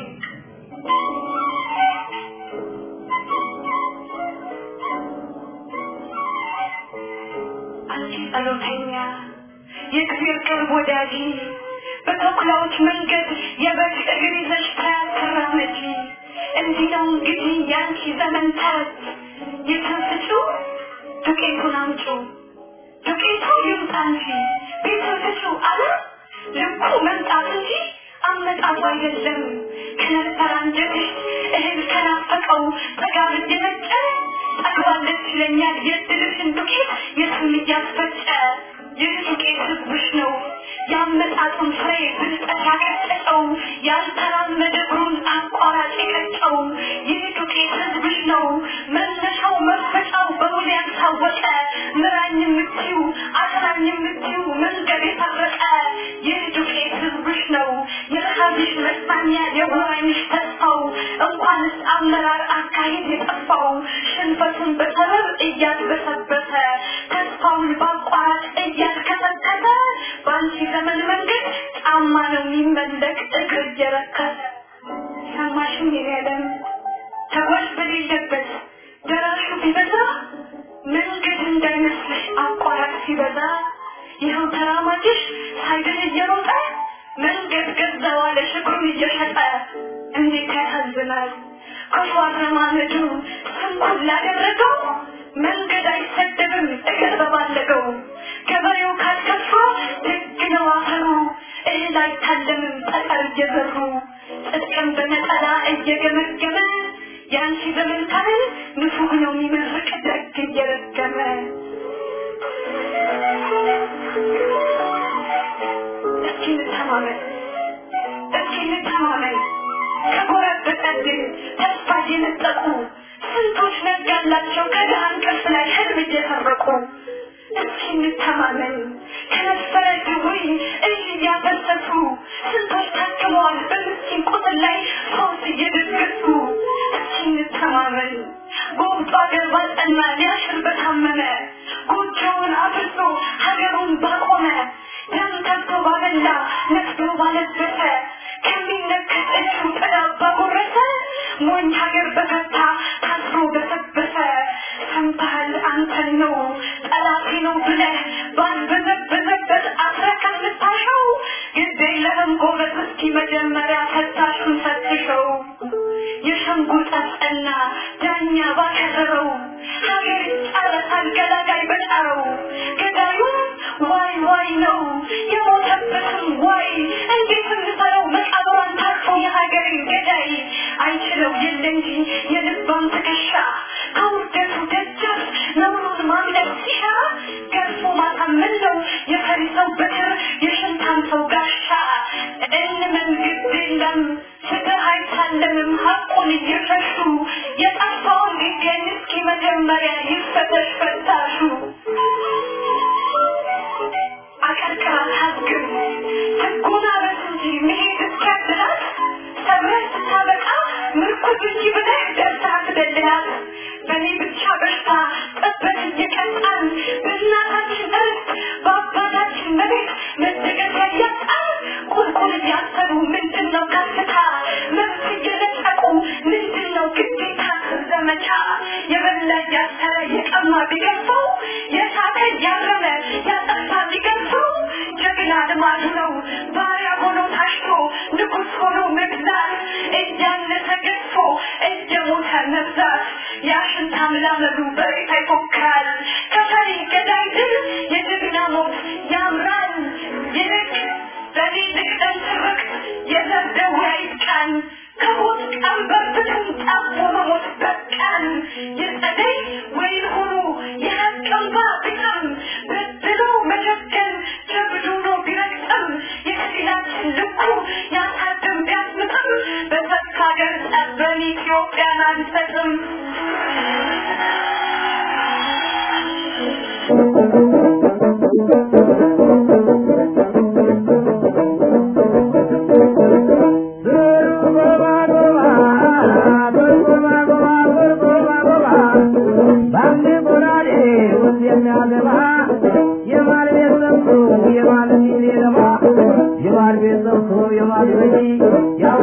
አንቺ ጸሎተኛ የእግዚአብሔር ቅርብ ወዳጅ በተኩላዎች መንገድ የበግ እግር ይዘሽ ተራመጂ። እንዲህ ነው እንግዲህ ያንቺ ዘመን ተረት የተንስጩ ዱቄቱን አምጩ ዱቄቱ ይምጣ እንጂ ቤቱን ስጩ አለ ልኩ መምጣት እንጂ አመጣጡ አይደለም። ከነፈር አንጀትሽ እህል ከናፈቀው ጥጋብ እየመጨ ጠግባለች ይለኛል የድልሽን ዱቄት የትም እያስፈጨ ይህ ዱቄት ህዝብሽ ነው ያመጣጡን ፍሬ ብልጠት ያቀጨጨው ያልተራመደ እግሩን አቋራጭ የቀጨው ይህ ዱቄት ህዝብሽ ነው መነሻው መፈጫው በውል ያልታወቀ ምራኝ የምትዩ አስራኝ የምትዩ መንገድ የፈረቀ ይህ ዱቄት ህዝብሽ ነው የረሃብሽ መጽናኛ የወራይሽ ተስፋው እንኳንስ አመራር አካሄድ የጠፋው ሽንፈቱን በሰበብ እያድበሰበሰ ተስፋውን በአቋራጭ እያስከሰከሰ በአንቺ ዘመን መንገድ ጫማ ነው የሚመለክ እግር እየረከሰ ሰማሽን የለም ተጓዥ በሌለበት ደራሹ ቢበዛ መንገድ እንዳይመስልሽ አቋራጭ ሲበዛ ይኸው ተራማጅሽ ሳይድን እየሮጠ መንገድ ገዛው አለ እግሩን እየሸጠ እንዴት ያሳዝናል ክፉ አረማመዱ ስንኩል ላደረገው መንገድ አይሰደብም እግር በባለገው ገበሬው ካልከፋ ደግ ነው አፈሩ እህል አይታለምም ጠጠር እየዘሩ ጽድቅን በነጠላ እየገመገመ የአንቺ ዘመን ካህን ንፉግ ነው የሚመርቅ ደግ እየረገመ እስኪ እንተማመን እስኪ እንተማመን ከጎረበጠብን ተስፋ የነጠቁ ስንቶች ነጋላቸው ከድሃ እንቅልፍ ላይ ህልም እየሰረቁ እስኪ እንተማመን ከነበረ ድውይ እጅ እያፈሰሱ ስንቶች ታክመዋል በምስኪን ቁስል ላይ ፈውስ እየደገሱ እስኪ እንተማመን ጎብጦ አገር ባልጠና ሊያሽር በታመመ ጎጆውን አፍርሶ ሀገሩን ባቆመ ደም ከብቶ ባበላ ነፍዶ ባለበሰ ከሚነከስ እጁ ጥላ ባጎረሰ ሞኝ ሀገር በፈታ ታስሮ በሰበሰ ሰምተሃል አንተን ነው ጠላቴ ነው ብለህ ባልበዘበዘበት አስረህ ከምታሸው ግድ የለህም ጎበዝ እስኪ መጀመሪያ ፈታሹን ፈትሸው የሸንጎ ጠጠና ዳኛ ባከረረው ሀገር ይጫረሳል ገላጋይ በጫረው ገዳዩም ዋይ ዋይ ነው የሞተበትም ዋይ እንዴት እንሰረው መቃብሯን ታርፎ የሀገርን ገዳይ አይችለው የለ እንጂ የልባም ትከሻ ከውርደቱ ደጃፍ ነውሩን ማምለጥ ሲሻ ገርፎ ማሳመን ነው የፈሪ ሰው በትር የሽንታም ሰው ጋሻ እንመን ግድ የለም ፍትህ አይታለምም ሀቁን እየሸሹ የጠፋውን ሊገኝ እስኪ መጀመሪያ ይፈተሽ ፈታሹ አቀርቅራ ታዝግም ህጉን አበት እንጂ መሄድ እስኪያድላት ሰብረህ ስታበቃ ምርኩዝ እንጂ ብለህ ደርሰህ አትደልላት በእኔ ብቻ በሽታ ጠበት እየቀጣን በእናታችን እርስ በአባታችን መሬት መደገፊያ እያጣን ቁልቁል እያሰሩ ምንድን ነው ከፍታ መብት እየነጠቁ ምንድን ነው ግዴታ ዘመቻ የበላ እያሰረ የቀማ ቢገፋው የሳተ እያረመ ያጠፋ ቢገፋው ጀግና ልማዱ ነው ባሪያ ሆኖ ታሽቶ ንጉስ ሆኖ መግዛት እያነሰ ገዝፎ እየሞተ መብዛት ያሽንታ ምላመዱ በሬታ ይፎክራል ከፈሪ ገዳይ ድል የጀግና ሞት ያምራል ይልቅ በኔ ልቅደም ትርቅ የዘር ደዌ አይብቃን ከሞት ቀንበር ብትን ጠቦ መሞት በቃን የጸደይ ወይን ሆኖ የሀቅ እንባ ቢጠም በድሎ መጀገን ጀብዱ ነው ቢረግጥም የክፊላችን ልኩ ያሳድም ቢያስምጥም በሰካ ሀገር ጠበን ኢትዮጵያን አንሰጥም የማል ቤት ሰብቶ የማል በጂ ያው